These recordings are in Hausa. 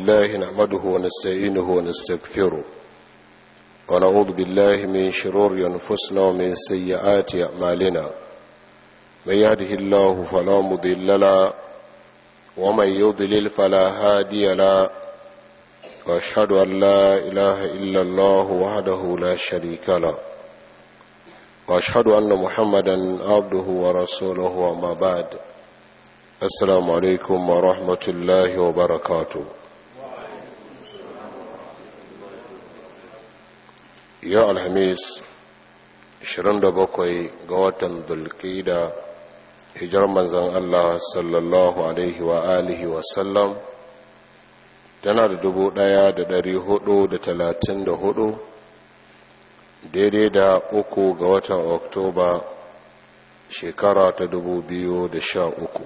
لله نحمده ونستعينه ونستغفره ونعوذ بالله من شرور أنفسنا ومن سيئات أعمالنا من يهده الله فلا مضل له ومن يضلل فلا هادي له واشهد ان لا اله الا الله وحده لا شريك له واشهد ان محمدا عبده ورسوله وما بعد السلام عليكم ورحمه الله وبركاته يا الخميس 27 ga watan dulkida hijar manzan Allah sallallahu alaihi wa alihi wa sallam tana da dubu ɗaya da dari hudu da talatin da hudu daidai da uku ga watan oktoba shekara ta dubu biyu da sha uku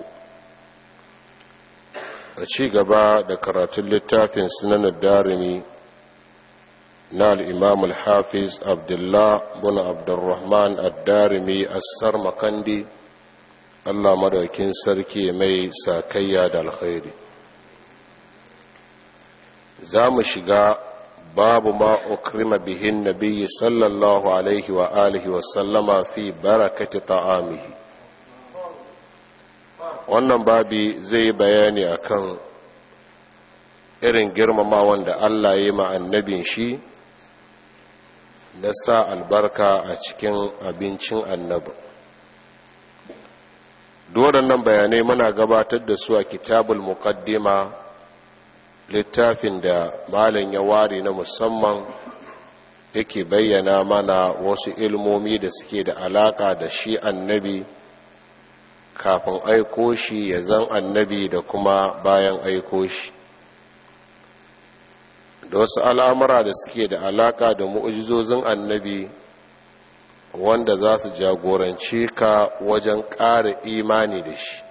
a ci gaba da karatun littafin sunanar darimi na al'imam al-hafiz abdullah bin abdurrahman ad-darimi assar makandi allah madaukin sarki mai sakayya da alkhairi za mu shiga babu ma ukrima bihin nabiyyi sallallahu alaihi wa alihi wa sallama fi barakati ta'amihi wannan babi zai bayani akan irin girmama wanda Allah ya yi ma annabin shi na sa albarka a cikin abincin annabin waɗannan bayanai muna gabatar da su a kitabul muqaddima littafin da malin ya ware na musamman yake bayyana mana wasu ilmomi da suke da alaka da shi annabi kafin aiko shi ya zan annabi da kuma bayan aiko shi da wasu al'amura da suke da alaka da mu'ujizozin annabi wanda za su jagoranci ka wajen ƙara imani da shi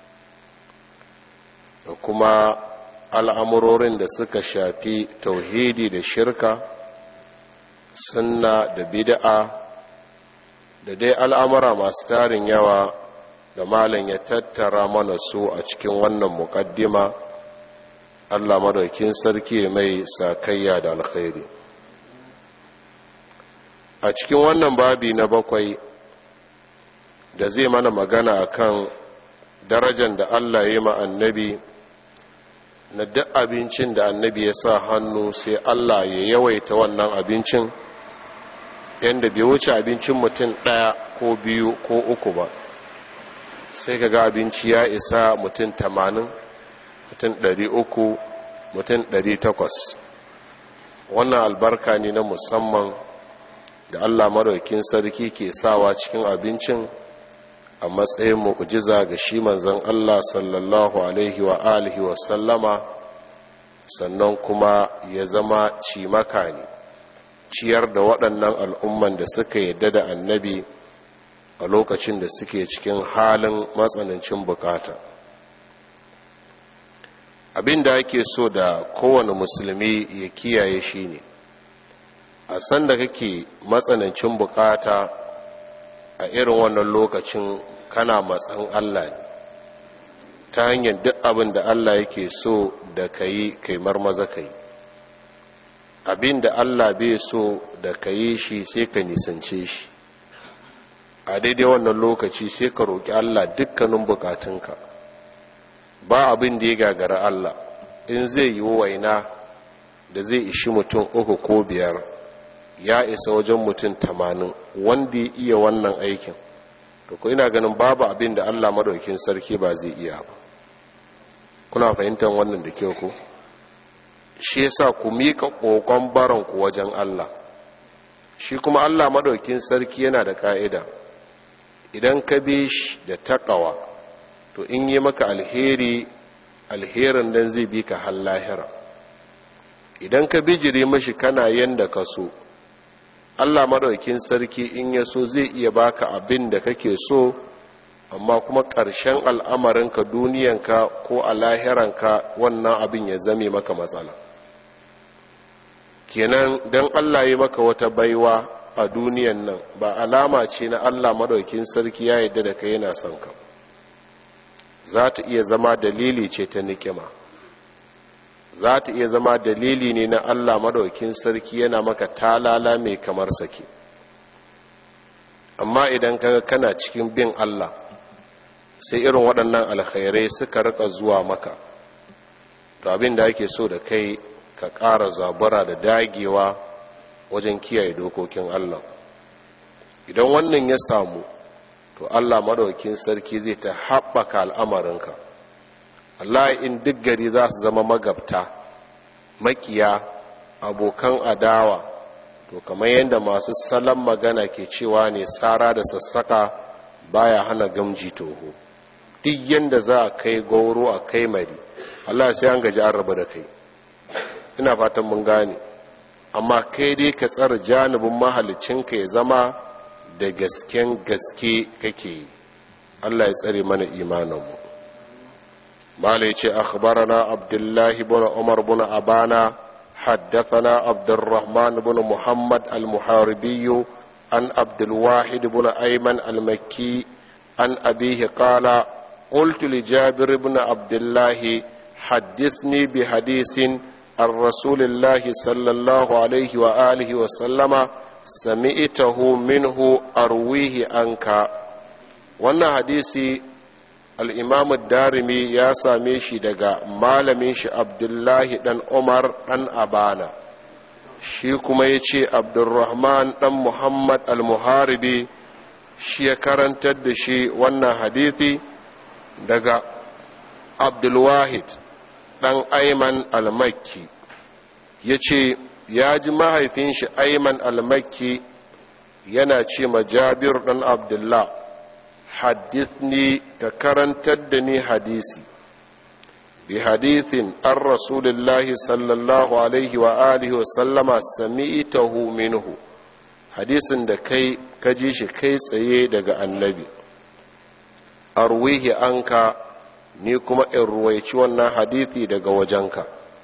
da kuma al'amurorin da suka shafi tauhidi da shirka sunna da bid'a da dai al'amura masu tarin yawa da malam ya tattara mana su a cikin wannan muƙaddima allah madaukin sarki mai sakayya da alkhairi a cikin wannan babi na bakwai da zai mana magana akan darajar da Allah ya yi ma annabi na duk abincin da annabi ya sa hannu sai Allah ya yawaita wannan abincin yadda bai wuce abincin mutum ɗaya ko biyu ko uku ba sai ka ga abinci ya isa mutum tamanin mutum ɗari uku mutum ɗari takwas wannan albarka ne na musamman da Allah maraukin sarki ke sawa cikin abincin a matsayin mu'jiza ga shi manzon Allah sallallahu alaihi wa alihi wa sallama sannan kuma ya zama cimaka ne ciyar da waɗannan al'umman da suka yadda da annabi a lokacin da suke cikin halin matsanancin bukata abin da ake so da kowane musulmi ya kiyaye shi ne a sanda kake matsanancin bukata a irin wannan lokacin kana matsan Allah ne ta hanyar duk abin da Allah yake so da ka yi kaimar maza ka yi abin da Allah bai so da ka yi shi sai ka nisance shi a daidai wannan lokaci sai ka roƙi Allah dukkanin bukatunka ba abin da ya gagara Allah in zai yi waina da zai ishi mutum uku ko biyar ya isa wajen mutum tamanin wanda ya iya wannan aikin to ko ina ganin babu abin da allah maɗaukin sarki ba zai iya ba kuna fahimtar wannan da kyau ku shi yasa ku miƙa ƙoƙon baranku wajen allah shi kuma allah maɗaukin sarki yana da ƙa'ida idan ka bi shi da taƙawa to in yi maka alheri alherin nan zai bi ka har lahira idan ka bijire mashi kana yanda ka so Allah maɗaukin sarki in ya so zai iya baka abin da kake so amma kuma ƙarshen al'amarinka duniyanka ko a lahiranka wannan abin ya zame maka matsala kenan don Allah ya maka wata baiwa a duniyan nan ba alama ce na Allah maɗaukin sarki ya yadda da kai yana son ka za ta iya zama dalili ce ta nikima za ta iya zama dalili ne na allah madaukin sarki yana maka talala mai kamar sake amma idan kaga kana cikin bin allah sai irin waɗannan alkhairai suka rika zuwa maka to abin da ake so da kai ka ƙara zabura da dagewa wajen kiyaye dokokin allah idan wannan ya samu to allah madaukin sarki zai ta haɓaka al'amarinka allah in duk gari za su zama magabta makiya abokan adawa to kamar yadda masu salon magana ke cewa ne tsara da sassaka baya hana gamji toho duk yadda za a kai goro a kai mari allah sai an gaji an raba da kai ina fatan mun gane amma kai dai ka tsara janibin mahalicinka ya zama da gasken gaske kake yi allah ya tsare mana imaninmu malai ce akhbarana abdullahi bin umar bin abana حدثنا عبد الرحمن بن محمد المحاربي عن عبد الواحد بن أيمن المكي عن أبيه قال قلت لجابر بن عبد الله حدثني بحديث عن رسول الله صلى الله عليه وآله وسلم سمعته منه أرويه عنك wannan hadisi al'imamu darimi ya same shi daga malamin shi abdullahi ɗan umar ɗan abana shi kuma ya ce abdurrahman ɗan muhammad al-muharibi shi ya karantar da shi wannan hadithi daga abdulwahid ɗan aiman al-makki ya ce ya ji mahaifin shi aiman al-makki yana ce ma jabir ɗan abdullah haddithni ka karantar da ni hadisi bi hadithin an rasulillahi sallallahu alaihi wa alihi wa sallama sami'tahu minhu hadisin da kai ka ji shi kai tsaye daga annabi arwihi anka ni kuma in ruwaici wannan hadithi daga wajenka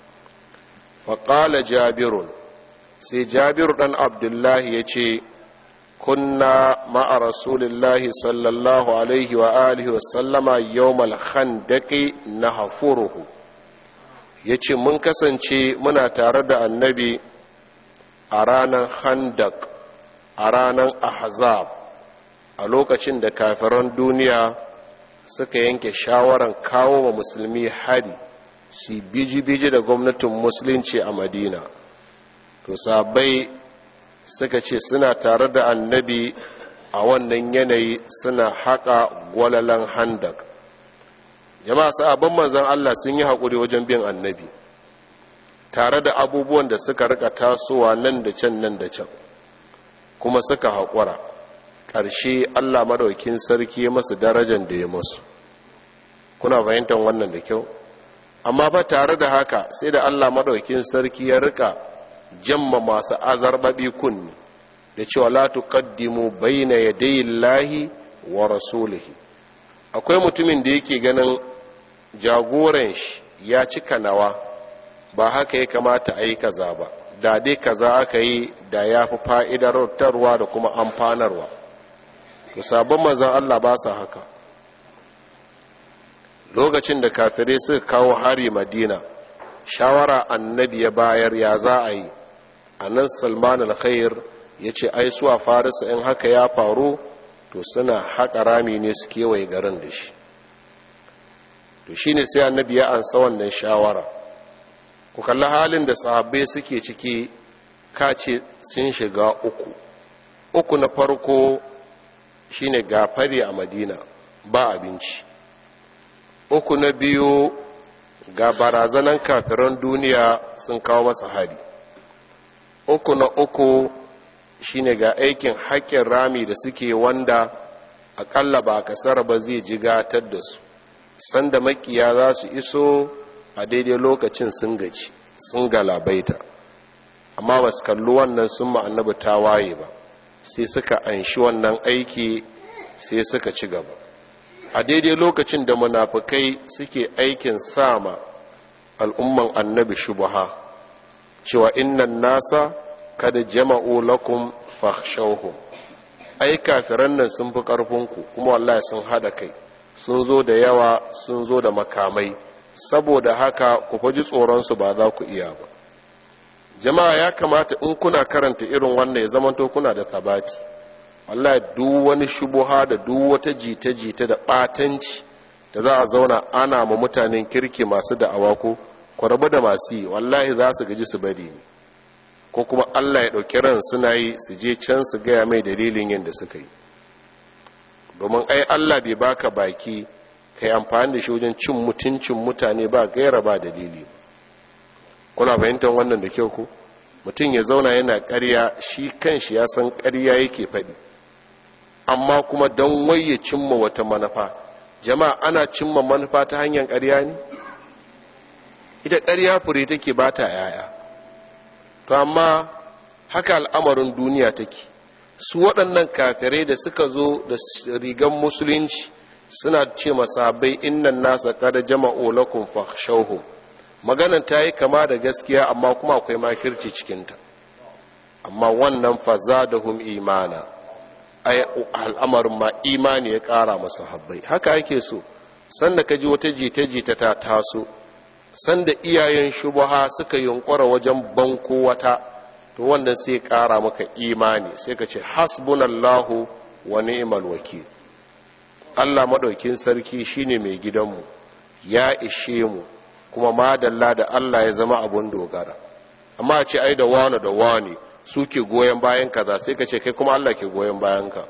faƙala jabirun sai jabiru ɗan abdullahi ya ce kunna ma'a rasulillahi sallallahu alaihi wa alihi wa sallama yawmal khandaqi nahfuruhu yace mun kasance muna tare da annabi a ranar khandaq a ranar ahzab a lokacin da kafiran duniya suka yanke shawaran kawo wa musulmi hari su biji-biji da gwamnatin musulunci a madina to sabai suka ce suna tare da annabi a wannan yanayi suna haƙa gwalalan handak jama'a sabon manzan Allah sun yi haƙuri wajen bin annabi tare da abubuwan da suka rika tasowa nan da can nan da can kuma suka haƙura ƙarshe Allah madaukin sarki ya masu darajar da ya masu kuna fahimtar wannan da kyau amma ba tare da haka sai da Allah madaukin sarki ya rika jamma masu azarbabi kunni da cewa la tuqaddimu bayna yaday Allahi wa rasulihi akwai mutumin da yake ganin jagoran shi ya cika nawa ba haka ya kamata a yi kaza ba da dai kaza aka yi da ya fi fa'idartarwa da kuma amfanarwa to sabon manzan Allah ba sa haka lokacin da kafirai suka kawo hari madina shawara annabi ya bayar ya za a yi a nan salman al-khair ya ce ai suwa farisa in haka ya faru to suna haƙa rami ne su kewaye garin da shi to shi ne sai annabi ya ansa wannan shawara ku kalli halin da sahabbai suke ciki kace sun shiga uku uku na farko shine gafari a madina ba abinci uku na biyu ga barazanan kafiran duniya sun kawo masa hari uku na uku shine ga aikin haƙƙin rami da suke wanda aƙalla ba kasar ba zai jigatar da su sanda makiya za su iso a daidai lokacin sun gaci sun galabaita amma ba su kalli wannan sun ma'annabi ta waye ba sai suka anshi wannan aiki sai suka ci gaba a daidai lokacin da munafukai suke aikin sama al'umman annabi shubaha cewa innan nasa kada jama'u lakum fakhshawhum ai kafiran nan sun fi ƙarfinku kuma wallahi sun hada kai sun zo da yawa sun zo da makamai saboda haka ku faji tsoronsu ba za ku iya ba jama'a ya kamata in kuna karanta irin wannan ya zamanto kuna da tabati wallahi duk wani shubuha da duk wata jita-jita da ɓatanci da za a zauna ana ma mutanen kirki masu da'awa ko ku rabu da masu yi wallahi za su gaji su bari ne ko kuma allah ya ɗauki ran suna yi su je can su gaya mai dalilin yin da suka yi domin ai allah bai baka baki kai amfani da shi wajen cin mutuncin mutane ba gaira ba dalili kuna fahimtar wannan da kyau ku mutum ya zauna yana ƙarya shi kanshi ya san ƙarya yake faɗi amma kuma don waye cimma wata manufa jama'a ana cimma manufa ta hanyar ƙarya ne ita ƙarya fure take ba ta yaya to amma haka al'amarin duniya take su waɗannan kafirai da suka zo da rigan musulunci suna ce masabai innan nasa kada jama'o lakum fakhshawhum maganan ta yi kama da gaskiya amma kuma akwai makirci cikinta amma wannan fazadahum imana ai al'amarin ma imani ya ƙara masu habbai haka ake so sanda ka ji wata jita-jita ta taso sanda iyayen shubuha suka yunkura wajen banko wata to wannan sai ƙara maka imani sai ka ce hasbunallahu wa ni'mal wakil Allah maɗaukin sarki shine mai gidanmu ya ishe mu kuma madalla da Allah ya zama abun dogara amma a ce ai da wani da wani suke goyon bayan kaza sai ka ce kai kuma Allah ke goyon bayan ka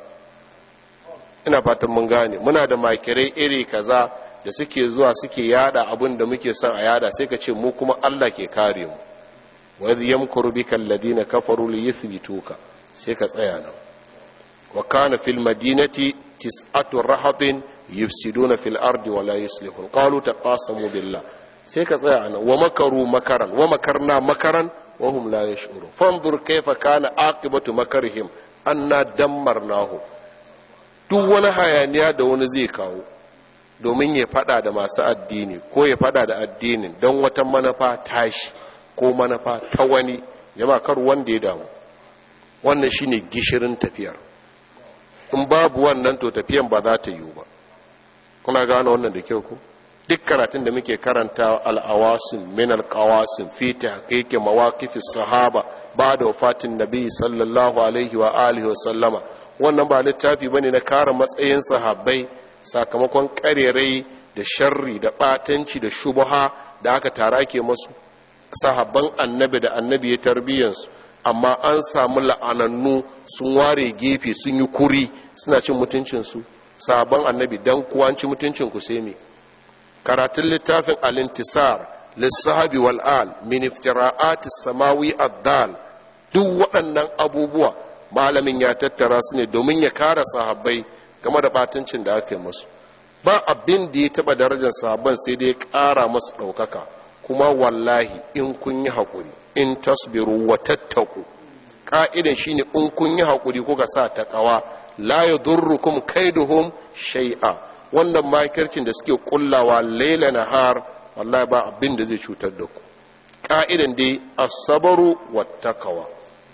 ina fatan mun gane muna da makirai iri kaza da suke zuwa suke yada abin da muke son a yada sai ka ce mu kuma Allah ke kare mu wa idh yamkuru bika alladhina kafaru li yuthbituka sai ka tsaya nan wa kana fil madinati tis'atu rahatin yufsiduna fil ardi wa la yuslihun qalu taqasamu billah sai ka tsaya nan wa makaru makaran wa makarna makaran wa hum la yash'urun fanzur kayfa kana aqibatu makarihim anna dammarnahu duk wani hayaniya da wani zai kawo domin ya fada da masu addini ko ya fada da addinin don wata manufa tashi ko manufa ta wani jama'a kar wanda ya damu wannan shine gishirin tafiyar in babu wannan to tafiyan ba za ta yiwu ba kuna gane wannan da kyau ko duk karatun da muke karanta al'awasin min alƙawasin fi tahqiqi mawaqif sahaba ba da wafatin nabi sallallahu alaihi wa alihi wa sallama wannan ba littafi bane na kare matsayin sahabbai sakamakon karerai da sharri da batanci da shubha da aka tara ke masu sahabban annabi da annabi ya tarbiyyansu amma an samu la'anannu sun ware gefe sun yi kuri suna cin mutuncinsu sahabban annabi dan kuwa ci mutuncinku sai me karatun littafin alintisar lissahabi wal'al min iftira'ati samawi addal duk waɗannan abubuwa malamin ya tattara su ne domin ya kara sahabbai game da batancin da aka yi musu ba abin da ya taɓa darajar sahabban sai dai ya ƙara masu ɗaukaka kuma wallahi in kun yi haƙuri in tasbiru wa tattaku ƙa'idan shine in kun yi haƙuri kuka sa taƙawa la yadurrukum kaiduhum shay'a wannan makircin da suke kullawa laila nahar wallahi ba abin da zai cutar da ku ka'idan dai as-sabru wat-taqwa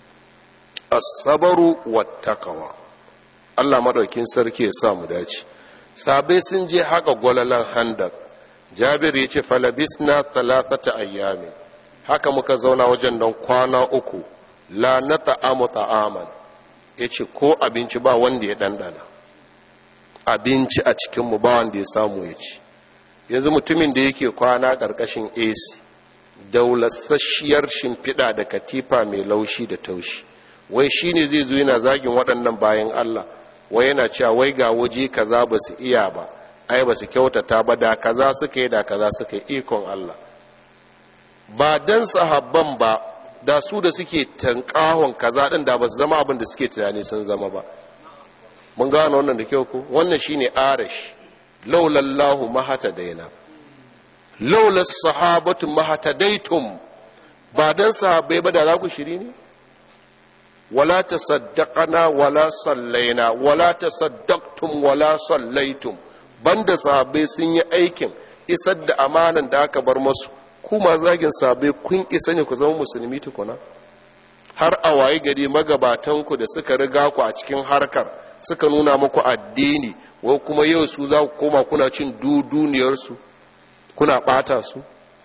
as-sabru wat-taqwa Allah madaukin sarki ya sa mu dace sabai sun je haka gwalalan handak Jabir ya ce falabisna talatata ayyami haka muka zauna wajen don kwana uku la na ta'amu ta'aman ya ce ko abinci ba wanda ya ɗanɗana abinci a cikinmu ba wanda ya samu ya ci yanzu mutumin da yake kwana ƙarƙashin ac daulasasshiyar shimfiɗa da katifa mai laushi da taushi wai shi ne zai zo yana zagin waɗannan bayan allah wai yana cewa wai ga waje kaza ba su iya ba ai ba su kyautata ba da kaza suka yi da kaza suka yi ikon allah ba dan sahabban ba da su da suke tankahon kaza ɗin da ba su zama abin da suke tunani sun zama ba mun gano wannan da kyau ko wannan shine arash laulallahu mahata daina laulas sahabatu mahatadaitum ba dan sahabbai ba da za ku shiri ne wala tasaddaqana wala sallaina wala tasaddaqtum wala sallaitum banda sahabbai sun yi aikin isar da amanan da aka bar masu kuma zagin sahabbai kun isa ne ku zama musulmi tukuna har a waye gari magabatanku da suka riga ku a cikin harkar suka nuna muku addini wai kuma yau su za ku koma kuna cin duduniyarsu kuna ɓata su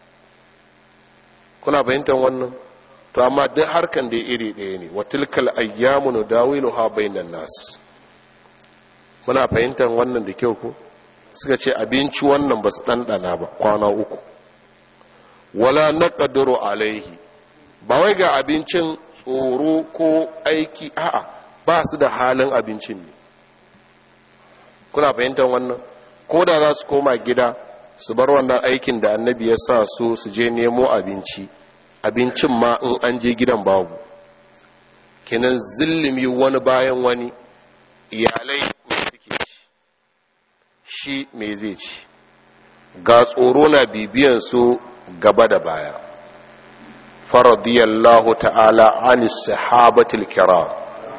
kuna bayyantar wannan to amma duk harkan da iri ɗaya ne wa tilkal ayyamu nudawiluha bainan nas muna fahimtar wannan da kyau ko suka ce abinci wannan ba su ɗanɗana ba kwana uku wala na ƙadaro alaihi ba wai ga abincin tsoro ko aiki a'a ba su da halin abincin ne kuna fahimtar wannan ko da za su koma gida su bar wannan aikin da annabi ya sa su su je nemo abinci abincin ma in an je gidan babu kenan zillimi wani bayan wani iyalai mai suke ci shi mai zai ci ga tsoro na bibiyan su gaba da baya faradiyallahu ta'ala anis sahabatul kiram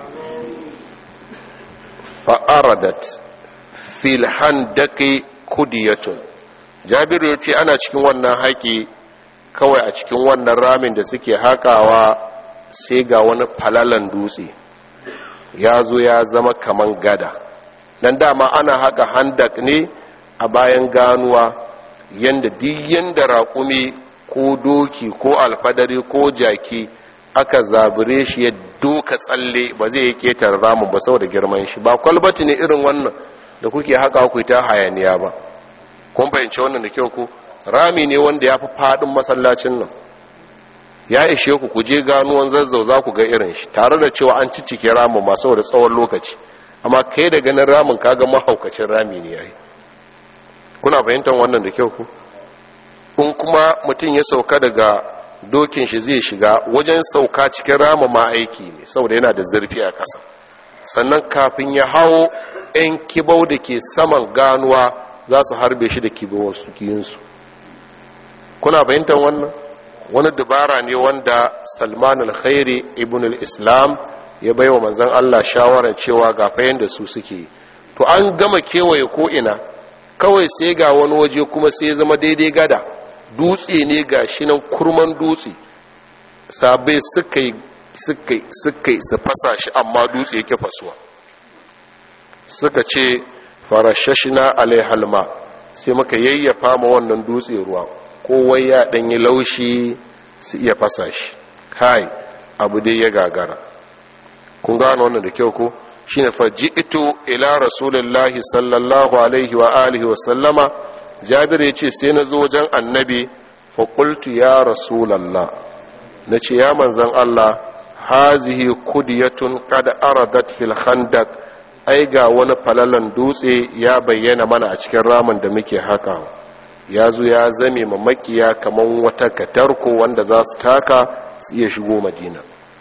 fa'aradat fil handaki kudiyatun jabiru ya ce ana cikin wannan haƙi kawai a cikin wannan ramin da suke haƙawa sai ga wani falalan dutse ya zo ya zama kaman gada dan dama ana haka handak ne a bayan ganuwa yanda duk yanda raƙumi ko doki ko alfadari ko jaki aka zabure shi ya doka tsalle ba zai yi ketar ramin ba saboda girman shi ba kwalbati ne irin wannan da kuke haka ku ta hayaniya ba kun fahimci wannan da kyau ku rami ne wanda ya fi faɗin masallacin nan ya ishe ku ku je ganuwan zazzau za ku ga irin shi tare da cewa an ciccike ramin masu da tsawon lokaci amma kai da ganin ramin kaga mahaukacin rami ne yayi kuna fahimtar wannan da kyau ku in kuma mutum ya sauka daga dokin shi zai shiga wajen sauka cikin ramin ma aiki ne saboda yana da zurfi a ƙasa sannan kafin ya hawo 'yan kibau da ke saman ganuwa za su harbe shi da kibawar su kiyinsu kuna fahimtar wannan wani dubara ne wanda salman al-khairi ibn al-islam ya bai wa manzan allah shawarar cewa ga fayin da su suke to an gama kewaye ko'ina kawai sai ga wani waje kuma sai zama daidai gada dutse ne ga shi nan kurman dutse sabai suka yi suka yi su fasa shi amma dutse yake fasuwa suka ce farashashina alaihalma sai muka yayyafa ma wannan dutse ruwa kowai ya ɗanyi laushi su iya fasa shi kai abu dai ya gagara kun gano wannan da kyau ko shi ne faji'ito ila rasulullahi sallallahu alaihi wa alihi wa sallama jabir ya ce sai na zo wajen annabi faƙultu ya rasulallah na ce ya manzan allah hazihi kudiyatun kada aradat fil khandak ai ga wani falalan dutse ya bayyana mana a cikin ramin da muke haka ya zo ya zame ma makiya kamar wata katarko wanda za su taka su iya shigo madina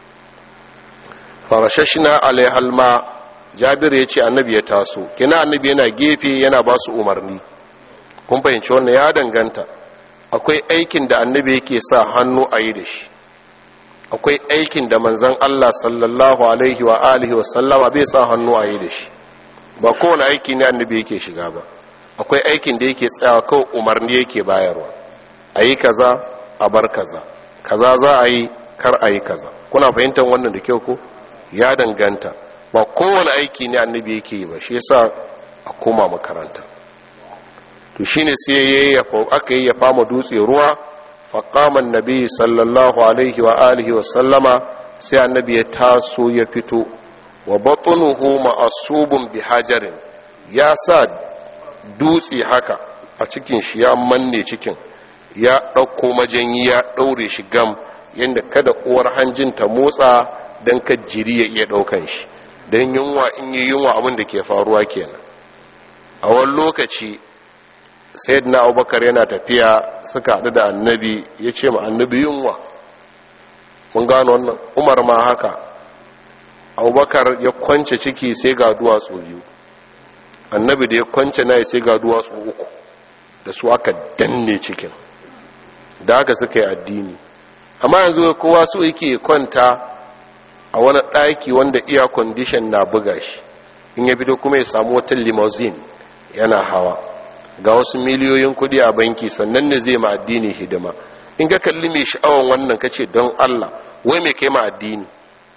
farashashina alaihalma jabir ya ce annabi ya taso kina annabi yana gefe yana ba su umarni kun fahimci wannan ya danganta akwai aikin da annabi yake sa hannu a yi da shi akwai aikin da manzan Allah sallallahu alaihi wa alihi wa sallama bai sa hannu a yi da shi ba kowane aiki ne annabi yake shiga ba akwai aikin da yake tsayawa kawai umarni yake bayarwa a yi kaza a bar kaza kaza za a yi kar a yi kaza kuna fahimtar wannan da kyau ko ya danganta ba kowane aiki ne annabi yake yi ba shi yasa a koma makaranta to shine sai aka yi ya fama dutse ruwa faƙaman nabi sallallahu alaihi wa alihi wa sallama sai annabi ya taso ya fito wa batunuhu ma'asubun bi hajarin ya sa dutse haka a cikin shi ya manne cikin ya ɗauko majanyi ya ɗaure shi gam yadda kada uwar hanjin ta motsa don ka jiri ya iya ɗaukan shi don yunwa in yi yunwa abin da ke faruwa kenan a wani lokaci sayyidina abubakar yana tafiya suka haɗu da annabi ya ce ma annabi yunwa mun gano wannan umar ma haka abubakar ya kwance ciki sai ga duwatsu biyu annabi da ya kwance na sai ga duwatsu uku da su aka danne cikin da haka suka yi addini amma yanzu kowa su yake kwanta a wani ɗaki wanda iya kwandishan na buga shi in ya fito kuma ya samu wata limousine yana hawa ga wasu miliyoyin kudi a banki sannan ne zai ma addini hidima in ka kalli mai sha'awan wannan kace don Allah wai mai kai ma addini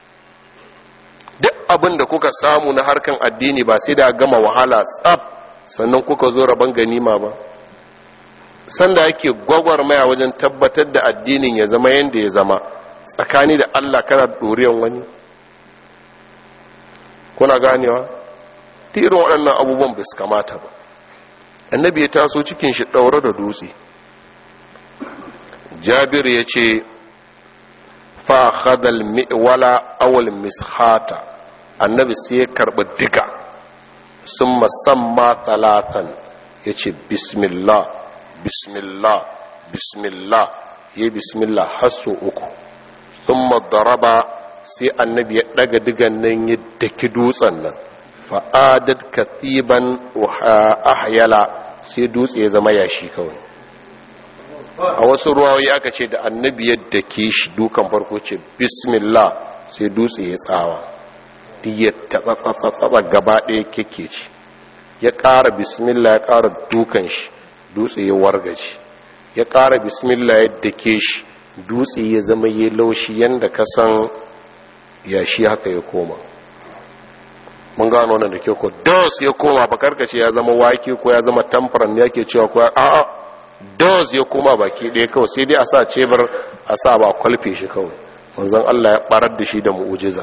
duk abin da kuka samu na harkan addini ba sai da gama wahala tsab sannan kuka zo rabon ganima ba sanda ake gwagwarmaya wajen tabbatar da addinin ya zama yadda ya zama tsakani da allah kana ɗoriyan wani kuna ganewa ta irin waɗannan abubuwan bai su kamata ba annabi ya taso cikin shi ɗaure da dutse jabir ya ce fa'adal mi'wala awal mishata annabi sai ya karɓi diga sun musamman talatan ya ce bismillah bismillah bismillah ya yi bismillah hasso uku sun madaraba sai annabi ya ɗaga digan nan ya daki dutsen nan fa'adad katiban ahyala sai dutse ya zama yashi kawai a wasu ruwayoyi aka ce da annabi yadda ke shi dukan farko ce bismillah sai dutse ya tsawa ya tatsatsatsa gaba ɗaya keke ce ya ƙara bismillah ya ƙara dukan shi dutse ya wargaci ya ƙara bismillah yadda ke shi dutse ya zama ya laushi yadda ka san yashi haka ya koma mun gano wannan da ke ko dos ya koma ba karkace ya zama wake ko ya zama tamfaran ya ke cewa ko a'a dos ya koma baki ɗaya kawai sai dai a sa cebur a sa ba kwalfe shi kawai manzon Allah ya barar da shi da mu'ujiza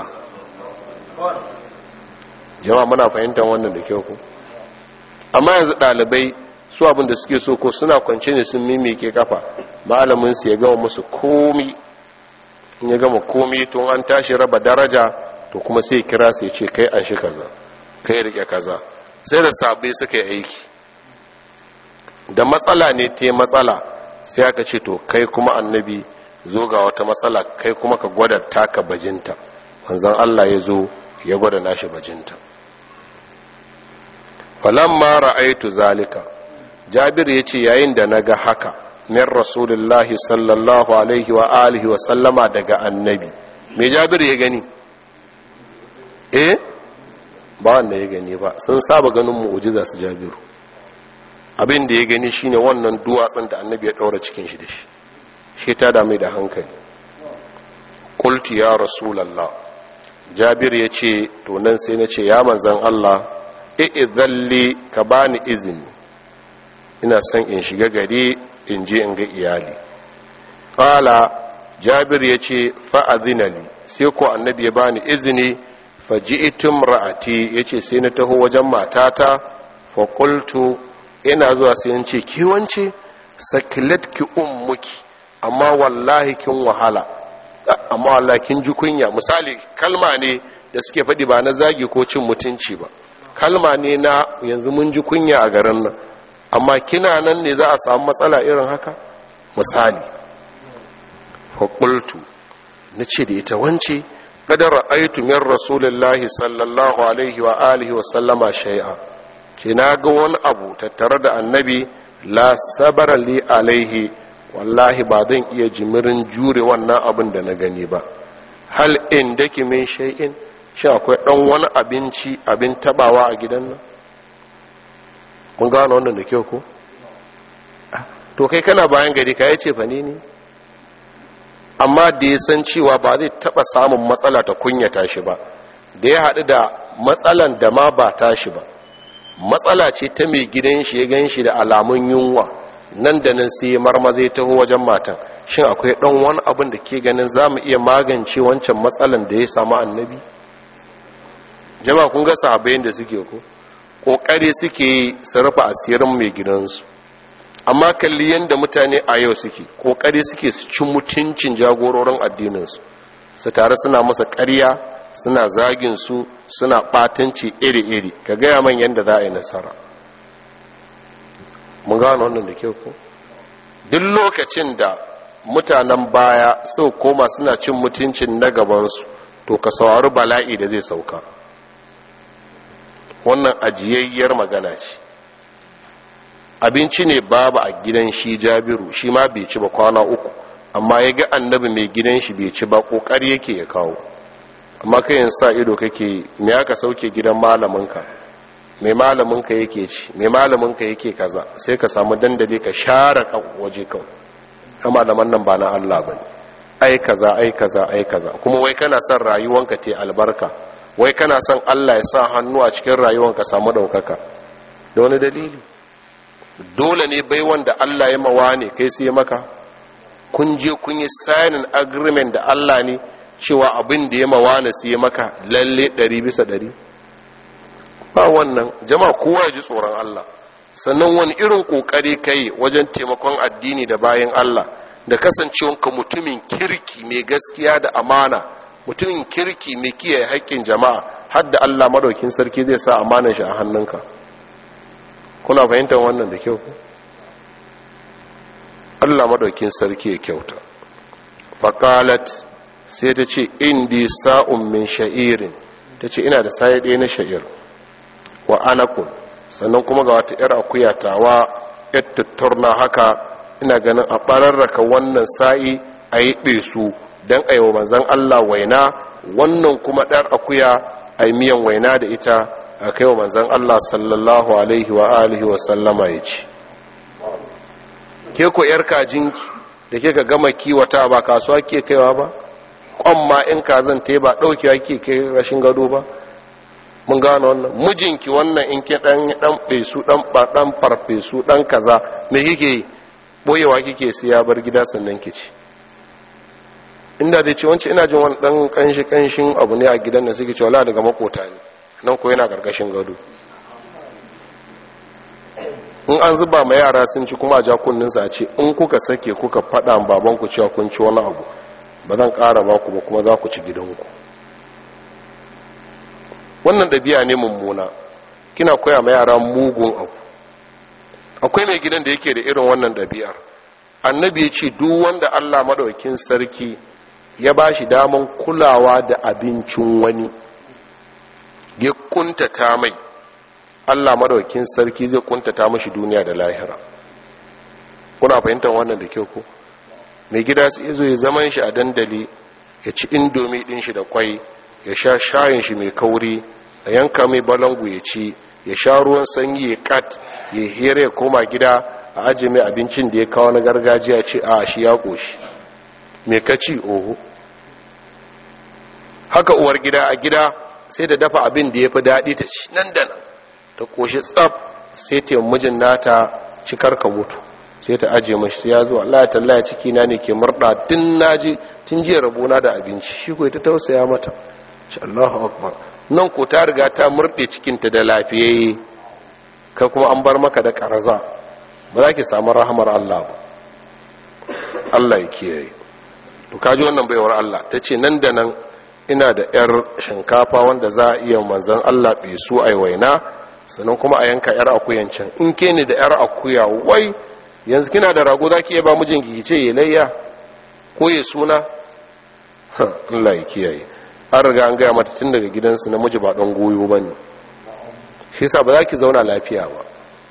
jama'a muna fahimtar wannan da kyau ko amma yanzu ɗalibai su abin da suke so ko suna kwance ne sun mimike kafa malamin su ya gama musu komi in ya gama komi tun an tashi raba daraja to kuma sai kira sai ce kai an shi kaza kai rike kaza sai da sabai suka yi aiki da matsala ne te matsala sai aka ce to kai kuma annabi zo ga wata matsala kai kuma ka gwada taka bajinta manzon Allah ya zo ya gwada nashi bajinta falamma ra'aitu zalika jabir yace yayin da naga haka min rasulullahi sallallahu alaihi wa alihi wa sallama daga annabi me jabir ya gani eh ba wanda ya gani ba sun saba ganin mu'ujiza su jabiru abin da ya gani shine wannan duwatsun da annabi ya daura cikin shi da shi shi ta dame da hankali qultu ya rasulullah jabir ya ce to nan sai na ce ya manzan Allah i'idhalli ka bani izini ina son in shiga gari in je in ga iyali qala jabir ya ce fa'adhinali sai ko annabi ya bani izini faji'tum ra'ati yace sai na taho wajen matata fa qultu ina zuwa sai in ce ki wance sakilatki ummuki amma wallahi kin wahala amma wallahi kin ji kunya misali kalma ne da suke faɗi ba na zagi ko cin mutunci ba kalma ne na yanzu mun ji kunya a garin nan amma kina nan ne za a samu matsala irin haka misali fa qultu nace da ita wance kada ra'aytu min rasulillahi sallallahu alaihi wa alihi wa sallama shay'a ke na ga wani abu tattare da annabi la sabara li alaihi wallahi ba zan iya jimirin jure wannan abin da na gani ba hal in dake min shay'in shi akwai dan wani abinci abin tabawa a gidan nan mun gano wannan da kyau ko to kai kana bayan gari ka yace fa ni ne amma da ya san cewa ba zai taba samun matsala ta kunyata shi ba da ya haɗu da matsalan da ma ba tashi ba matsala ce ta mai gidan shi ya gan shi da alamun yunwa nan da nan sai marmaza ya taho wajen matan shin akwai ɗan wani abin da ke ganin za mu iya magance wancan matsalan da ya samu annabi jama kun ga sahabbayin da suke ko ƙoƙari suke yi su rufe asirin mai gidansu amma kalli yadda mutane a yau suke ƙoƙari suke su ci mutuncin jagororin addininsu su tare suna masa ƙarya suna zagin su suna ɓatanci iri-iri ka gaya man yadda za a yi nasara mun gano wannan da kyau ko duk lokacin da mutanen baya sau koma suna cin mutuncin na gabansu to ka saurari bala'i da zai sauka wannan ajiyayyar magana ce abinci ne babu a gidan shi jabiru shi ma bai ci ba kwana uku amma ya ga annabi mai gidan shi bai ci ba ƙoƙari yake ya kawo amma kayan sa ido kake me aka sauke gidan malaminka mai malaminka yake ci mai malaminka yake kaza sai ka samu dandali ka share waje kawai ta malaman nan ba na Allah bane ai kaza ai kaza ai kaza kuma wai kana son rayuwanka te albarka wai kana son Allah ya sa hannu a cikin rayuwanka samu daukaka da wani dalili dole ne bai wanda Allah ya mawa ne kai sai maka kun je kun yi signing agreement da Allah ne cewa abin da ya mawa ne sai maka lalle ɗari bisa ɗari ba wannan jama'a kowa ya ji tsoron Allah sannan wani irin kokari kai wajen taimakon addini da bayan Allah da kasancewanka mutumin kirki mai gaskiya da amana mutumin kirki mai kiyaye haƙƙin jama'a har da Allah madaukin sarki zai sa amanar shi a hannunka kuna fahimtar wannan da kyau Allah madaukin sarki ya kyauta faqalat sai ta ce indi sa'un min sha'irin ta ce ina da saye ɗaya na sha'ir wa anakun sannan kuma ga wata 'yar akuya tawa 'yar tattarna haka ina ganin a ɓararraka wannan sa'i a yi ɗesu don a yi wa manzan Allah waina wannan kuma ɗar akuya a yi miyan waina da ita a kai wa manzan Allah sallallahu alaihi wa alihi wa sallama ya ci ke ko 'yar kajinki da ke ka gama kiwata ba kasuwa ke kaiwa ba kwan ma in kazan te ba ɗaukewa ke kai rashin gado ba mun gano wannan mijinki wannan in ke dan dan fesu dan dan farfesu dan kaza me kike boyewa kike sai ya bar gida sannan kici inda dai ce wance ina jin wani dan kanshi kanshin abu ne a gidan nan suke cewa daga makota ne nan ko yana gargashin gado in an zuba ma yara sun ci kuma ja kunnin sa ce in kuka sake kuka fada baban ku cewa kun ci wani abu ba zan ƙara ba ku ba kuma za ku ci gidanku wannan ɗabi'a ne mummuna kina koya ma yara mugun abu akwai mai gidan da yake da irin wannan ɗabi'ar annabi ya ce duk wanda allah maɗaukin sarki ya ba shi daman kulawa da abincin wani ya kuntata mai allah maɗaukin sarki zai kuntata mashi duniya da lahira kuna fahimtar wannan da kyau ko mai gida su izo ya zaman shi a dandali ya ci indomi ɗin shi da kwai ya sha shayin shi mai kauri a yanka mai balangu ya ci ya sha ruwan sanyi ya kat ya hira ya koma gida a ajiye mai abincin da ya kawo na gargajiya ce a shi ya ƙoshi mai kaci oho haka uwar gida a gida sai da dafa abin da ya fi daɗi ta ci nan da nan ta ƙoshi tsaf sai ta mijin nata cikar ka mutu sai ta ajiye mashi sai ya zo Allah ya tallaya ciki na ne ke murɗa tun naji tun jiya rabona da abinci shi ko ta tausaya mata ce Allahu akbar nan ko ta riga ta murɗe cikinta da lafiyayye ka kuma an bar maka da ƙaraza ba za ki samu rahamar Allah ba Allah ya kiyaye to kaji wannan baiwar Allah ta ce nan da nan ina da yar shinkafa wanda za a iya manzan Allah bai su a waina sannan kuma a yanka yar akuyan can in ke ni da yar akuya wai yanzu kina da rago za ki iya ba mijinki ki ce ya layya ko ya suna Allah ya kiyaye an riga an gaya mata tun daga gidansu namiji ba ɗan goyo ba ne shi yasa ba za ki zauna lafiya ba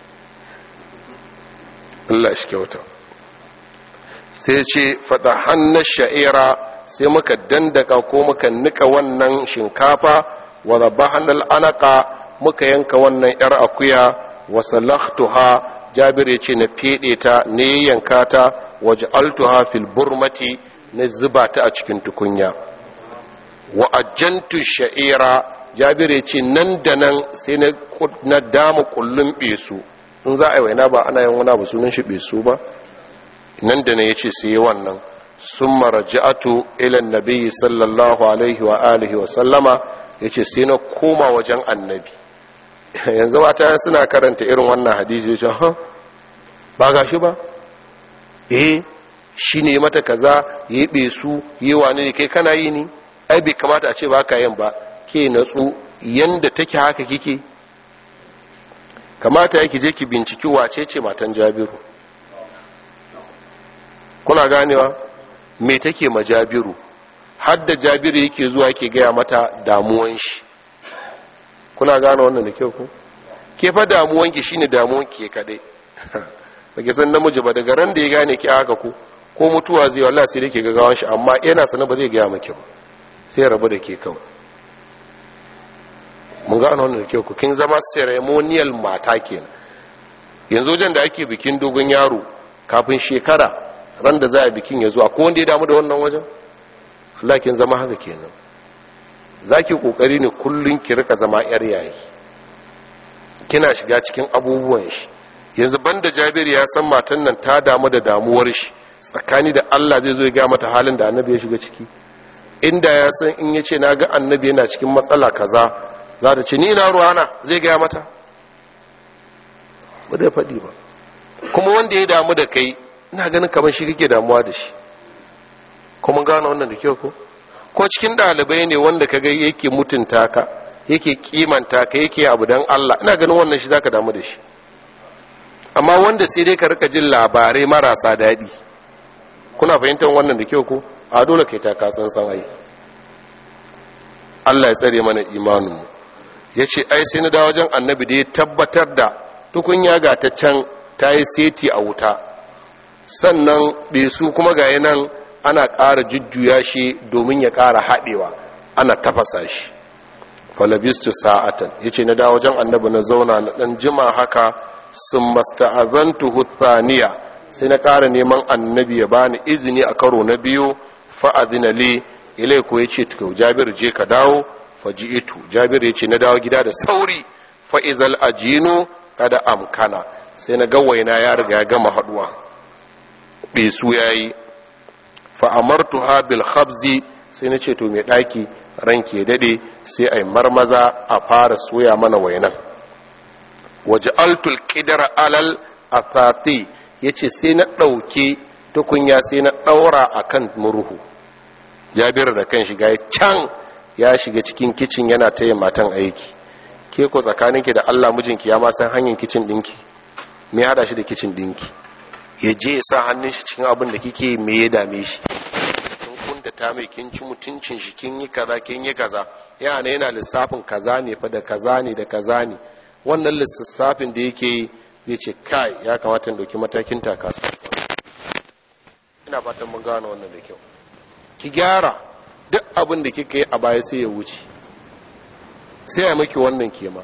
Allah shi kyauta sai ce faɗa hannun sha'ira sai muka dandaka ko muka nika wannan shinkafa wa zaba hannun anaka muka yanka wannan ‘yar akuya wa salaktuha jabir ya ce na feɗe ta ne yanka ta waje altuha fil burmati na zuba ta a cikin tukunya wa ajantu sha'ira jabir ya ce nan da nan sai na dama kullum besu in za a yi waina ba ana yin wani abu sunan shi besu ba nan da nan ya ce sai wannan sun maraja'atu ilan nabi sallallahu alaihi wa alihi wa sallama ya ce sai na koma wajen annabi yanzu mata suna karanta irin wannan hadisi ya ce ha ba ga shi ba eh shi ne mata kaza ya yi besu yi wani ne kai kana yi ni ai bai kamata a ce ba ka yin ba ke natsu yanda take haka kike kamata yake je ki binciki wace ce matan jabiru kuna ganewa me take ma jabiru hadda jabiru yake zuwa yake gaya mata damuwan shi kuna gane wannan da kyau ku ke fa damuwanki shine damuwanki ke kadai bage san namiji ba daga ran da ya gane ki haka ku ko mutuwa zai wallahi sai dake gagawan shi amma yana sanar ba zai gaya maki ba sai ya rabu da ke kawai mun gano wannan da kyau ku kin zama ceremonial mata kenan yanzu wajen da ake bikin dogon yaro kafin shekara ran da za a bikin ya zo ko wanda ya damu da wannan wajen Allah kin zama haka kenan zaki kokari ne kullun ki rika zama yar yayi kina shiga cikin abubuwan shi yanzu banda jabir ya san matan nan ta damu da damuwar shi tsakani da allah zai zo ya gaya mata halin da annabi ya shiga ciki inda ya san in ya ce na ga annabi yana cikin matsala kaza za ta ce ni na ruwana zai gaya mata ba da faɗi ba kuma wanda ya damu da kai ina ganin kamar shi kake damuwa da shi kuma gano wannan da kyau ko ko cikin ɗalibai ne wanda kaga yake mutunta ka yake kimanta ka yake abu dan Allah ina ganin wannan shi zaka damu da shi amma wanda sai dai ka rika jin labarai marasa daɗi kuna fahimtar wannan da kyau ko a dole kai ta kasan san ai Allah ya tsare mana imaninmu ya ce ai sai na da wajen annabi da ya tabbatar da tukunya ga ta can ta yi seti a wuta sannan su kuma ga nan ana ƙara jujjuya shi domin ya ƙara haɗewa ana tafasa shi falabistu sa'atan ya ce na da wajen annabi na zauna na ɗan jima haka sun masta'azantu huthaniya sai na ƙara neman annabi ya bani izini a karo na biyu fa'adina li ilai ko ya ce tukau jabir je ka dawo faji'itu jabir ya ce na dawo gida da sauri fa'izal ajinu kada amkana sai na gawaina ya riga ya gama haduwa besu ya yi fa'amartu ha bil khabzi sai na ce to mai ɗaki ranke daɗe sai a yi marmaza a fara soya mana wainan waje altul ƙidar alal asati ya ce sai na ɗauke tukunya sai na ɗaura a kan murhu jabir da kan shiga ya can ya shiga cikin kicin yana ta yin matan aiki ke ko tsakaninki da allah mijinki ya ma san hanyar kicin ɗinki me hada shi da kicin ɗinki ya je ya sa hannun shi cikin abin da kike me ya dame shi kin kunda ta mai kin ci mutuncin shi kin yi kaza kin yi kaza yana yana lissafin kaza ne fa da kaza ne da kaza ne wannan lissafin da yake yi zai ce kai ya kamata in dauki matakin takasa ina fatan mun gane wannan da kyau ki gyara duk abin da kika yi a baya sai ya wuce sai ya maki wannan kema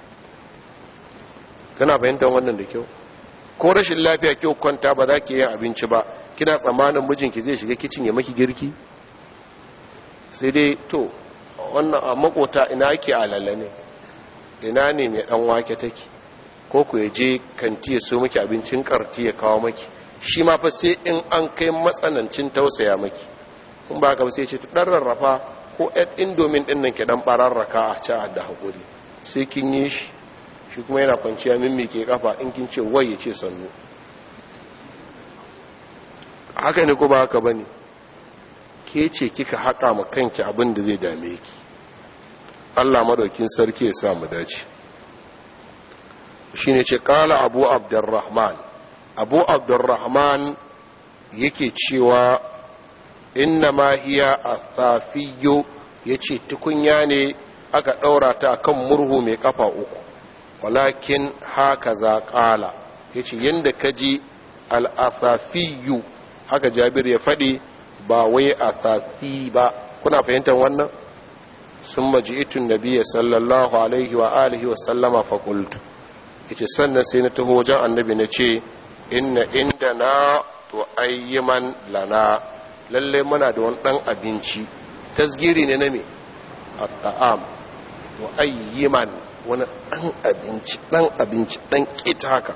kana fahimtar wannan da kyau ko rashin lafiya kyau kwanta ba za ki yin abinci ba kina tsammanin mijinki zai shiga kicin ya maki girki sai dai to wannan a makota ina ake alala ne ina ne mai dan wake take ko ku ya je kanti ya so maki abincin karti ya kawo maki shi ma fa sai in an kai matsanancin tausaya maki kun ba ka sai ce dan rarrafa ko ɗan indomin ɗin nan ke dan bararraka a ci da haƙuri sai kin yi shi shi kuma yana kwanciya mimmike kafa in kin ce wai ya ce sannu haka ne ko ba haka bane ke ce kika haƙa ma kanki abin da zai dame ki Allah madaukin sarki ya sa mu dace shine ce kala abu abdurrahman abu abdurrahman yake cewa inna ma hiya athafiyo yace tukunya ne aka daura ta kan murhu mai kafa uku walakin haka za kala yace yanda kaji al-athafiyu haka jabir ya faɗi ba wai athafi ba kuna fahimtar wannan sun maji'itun nabiya sallallahu alaihi wa alihi wa sallama fakultu yace sannan sai na taho wajen annabi na ce inna inda na to ayyiman lana lalle muna da wani dan abinci tasgiri ne na me at-ta'am to ayyiman wani dan abinci dan abinci dan kita haka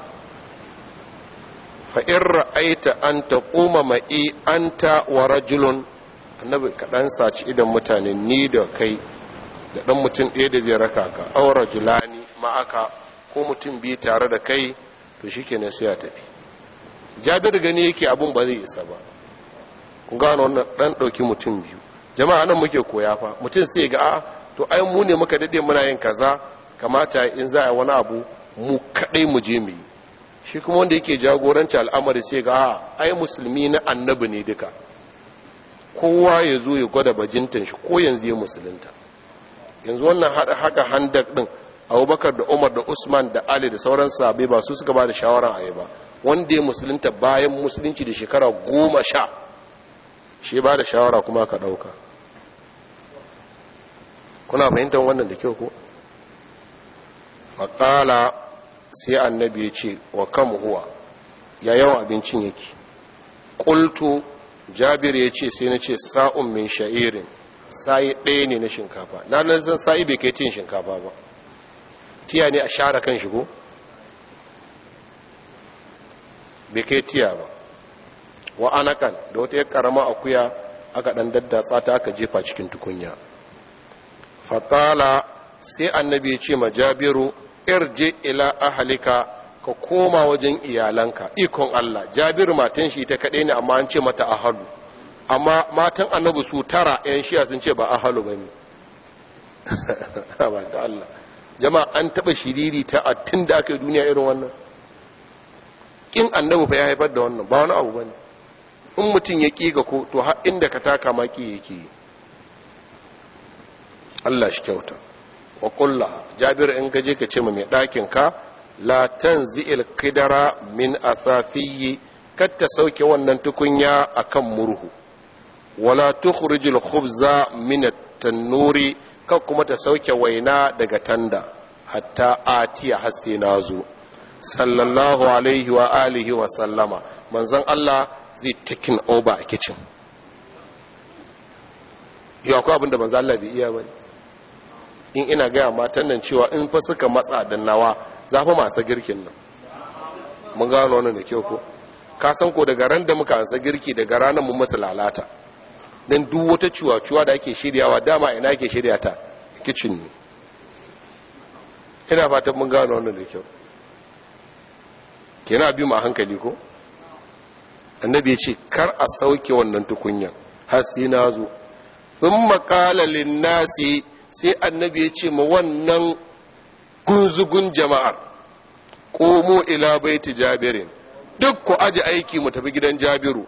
fa in ra'aita an taquma ma'i anta wa rajulun annabi kaɗan saci idan mutane ni da kai da ɗan mutum ɗaya da zai raka ka aura julani ma'aka ko mutum biyu tare da kai to shi kenan sai ya tafi jabir gani yake abun ba zai isa ba kun gano wannan ɗan ɗauki mutum biyu jama'a nan muke koya fa mutum sai ga a to ai mu ne muka daɗe muna yin kaza kamata in za a wani abu mu kaɗai mu je mu yi shi kuma wanda yake jagoranci al'amari sai ga a ai musulmi na annabi ne duka kowa ya zo ya gwada bajintan shi ko yanzu ya musulunta yanzu wannan haka handak din abubakar da umar da usman da ali da sauran sabai ba su suka ba da shawarar a yi ba wanda ya musulunta bayan musulunci da shekara goma sha shi ba da shawara kuma ka ɗauka kuna fahimtar wannan da kyau ko faƙala sai annabi ya ce wa kam huwa ya yawan abincin yake ƙultu jabir ya ce sai na ce sa'un min sha'irin sa'i ɗaya ne na shinkafa na nan zan sa'i bai kai tin shinkafa ba tiya ne a share kan shigo bai kai tiya ba wa anakan da wata ya karama akuya aka dan daddatsa ta aka jefa cikin tukunya faƙala sai annabi ya ce ma jabiru irje ila ahalika ka koma wajen iyalanka ikon Allah jabiru matan shi ta kaɗai ne amma an ce mata ahalu amma matan annabi su tara yan shiya sun ce ba ahalu ba ne ba ta Allah jama'a an taɓa shiriri ta a tun da aka yi duniya irin wannan ƙin annabi fa ya haifar da wannan ba wani abu ba ne in mutum ya ƙi ga ko to har inda ka taka maki yake yi Allah shi kyauta wa kulla jabir in gaje ka ce ma mai ɗakin ka la tanzi'il qidara min athafiyyi kar ta sauke wannan tukunya akan murhu wala tukhrijul khubza min at-tannuri kar kuma ta sauke waina daga tanda hatta atiya har sai nazo sallallahu alaihi wa alihi wa sallama manzon Allah zai taking over a kitchen yau akwai abinda manzon Allah bai iya bane in ina gaya matan nan cewa in fa suka matsa da nawa za fa masu girkin nan mun gano wannan da kyau ko ka san ko daga ran da muka ansa girki daga ranar mun masa lalata dan duk wata ciwa-ciwa da ake shiryawa dama ina ake shirya ta kitchen ne ina fatan mun gano wannan da kyau kina bi mu hankali ko annabi ya ce kar a sauke wannan tukunyan har sai na zo thumma qala lin-nasi sai annabi ya ce ma wannan gunzugun jama'ar komo ila baiti jabirin duk ku aji aiki mu tafi gidan jabiru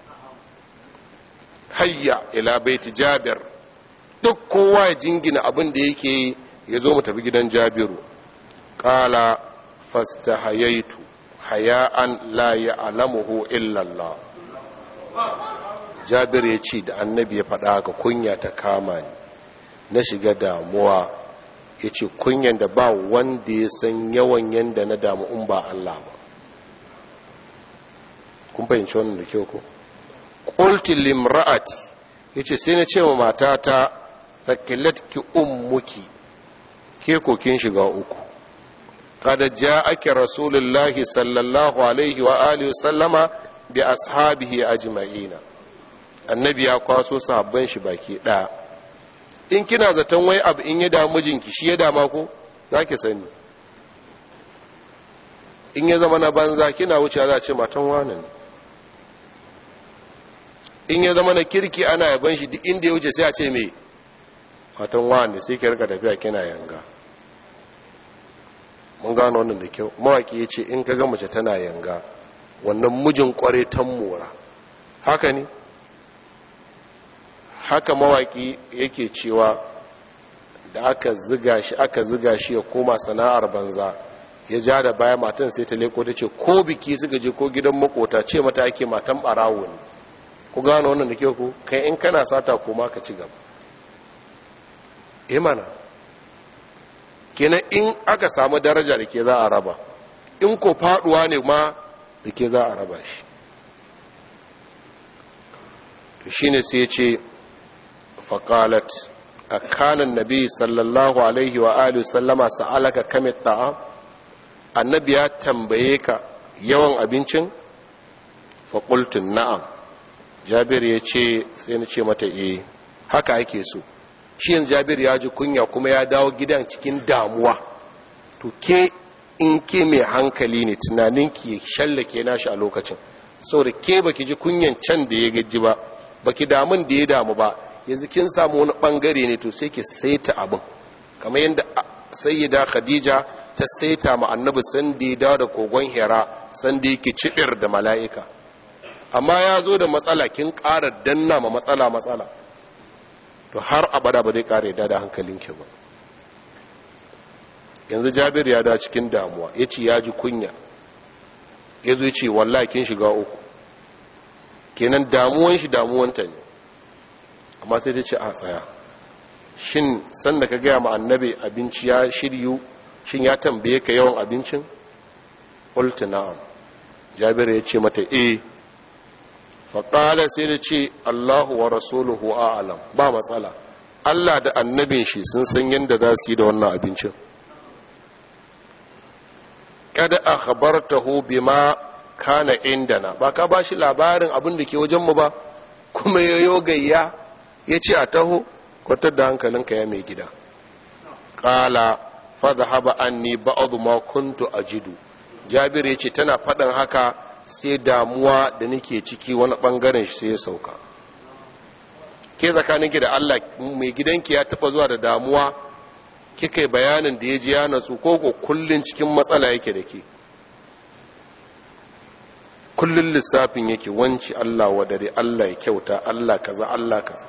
hayya ila baiti jabir duk kowa ya jingina abin da yake ya zo mu tafi gidan jabiru kala fasta hayaitu haya'an la ya'lamuhu illa Allah jabir ya ce da annabi ya faɗa ga kunya ta kama ni na shiga damuwa ya ce kunyan da ba wanda ya san yawan yanda na damu in ba Allah ba kun fahimci wannan da kyau ko qulti limra'ati yace sai na ce wa matata ki ummuki ke ko kin shiga uku kada ja'aki rasulullahi sallallahu alaihi wa alihi sallama bi ashabihi ajma'ina annabi ya kwaso sahabban shi baki daya in kina zaton wai abu in ya damu mijinki shi ya dama ko za ki sani in ya zama na banza kina wuce za a ce matan wane ne in ya zama na kirki ana yaban shi duk inda ya wuce sai a ce me matan wane sai ki rika tafiya kina yanga mun gano wannan da kyau mawaki ya ce in ka ga mace tana yanga wannan mijin kware tan mora haka ne haka mawaki yake cewa da aka ziga shi aka ziga shi ya koma sana'ar banza ya ja da baya matan sai ta leko ta ce ko biki suka je ko gidan makota ce mata ake matan barawo ne ku gano wannan da ke ku kai in kana sata koma ka ci gaba imana kenan in aka samu daraja da ke za a raba in ko faduwa ne ma da ke za a raba shi to shine sai ya ce faƙalat a kanan nabi sallallahu alaihi wa alihi sallama sa'alaka kame ta'a annabi ya tambaye ka yawan abincin faƙultun na'am jabir ya ce sai na ce mata eh haka ake so shi yanzu jabir ya ji kunya kuma ya dawo gidan cikin damuwa to ke in ke mai hankali ne tunaninki ya shallake nashi a lokacin saboda ke baki ji kunyan can da ya gaji ba baki damun da ya damu ba yanzu kin samu wani bangare ne to sai ki saita abin kamar yadda sayyida khadija ta saita ma annabi san da ya dawo da kogon hira san da yake cibir da mala'ika amma ya zo da matsala kin ƙara danna ma matsala matsala to har abada ba zai ƙara yadda da hankalinki ba yanzu jabir ya da cikin damuwa ya ce ya ji kunya ya zo ce wallahi kin shiga uku kenan damuwan shi damuwanta ne amma sai ta ce a tsaya shin sanda ka gaya ma annabi abinci ya shiryu shin ya tambaye ka yawan abincin ƙultu na'am jabir ya ce mata e faƙala sai da ce allahu wa rasuluhu a'alam ba matsala allah da annabin shi sun san yadda za su yi da wannan abincin kada a khabartahu bima kana indana ba ka ba shi labarin abin da ke wajenmu ba kuma ya yo gayya ya ce a taho kwatar da hankalinka ya mai gida ƙala fada haba an ni ba'adu ma kuntu a jidu jabir ya ce tana faɗin haka sai damuwa da nake ciki wani ɓangaren shi sai ya sauka ke tsakaninki da allah mai gidanki ya taɓa zuwa da damuwa kika yi bayanin da ya ji ya natsu ko ko kullum cikin matsala yake da ke kullum lissafin yake wanci Allah wa dare Allah ya kyauta Allah kaza Allah kaza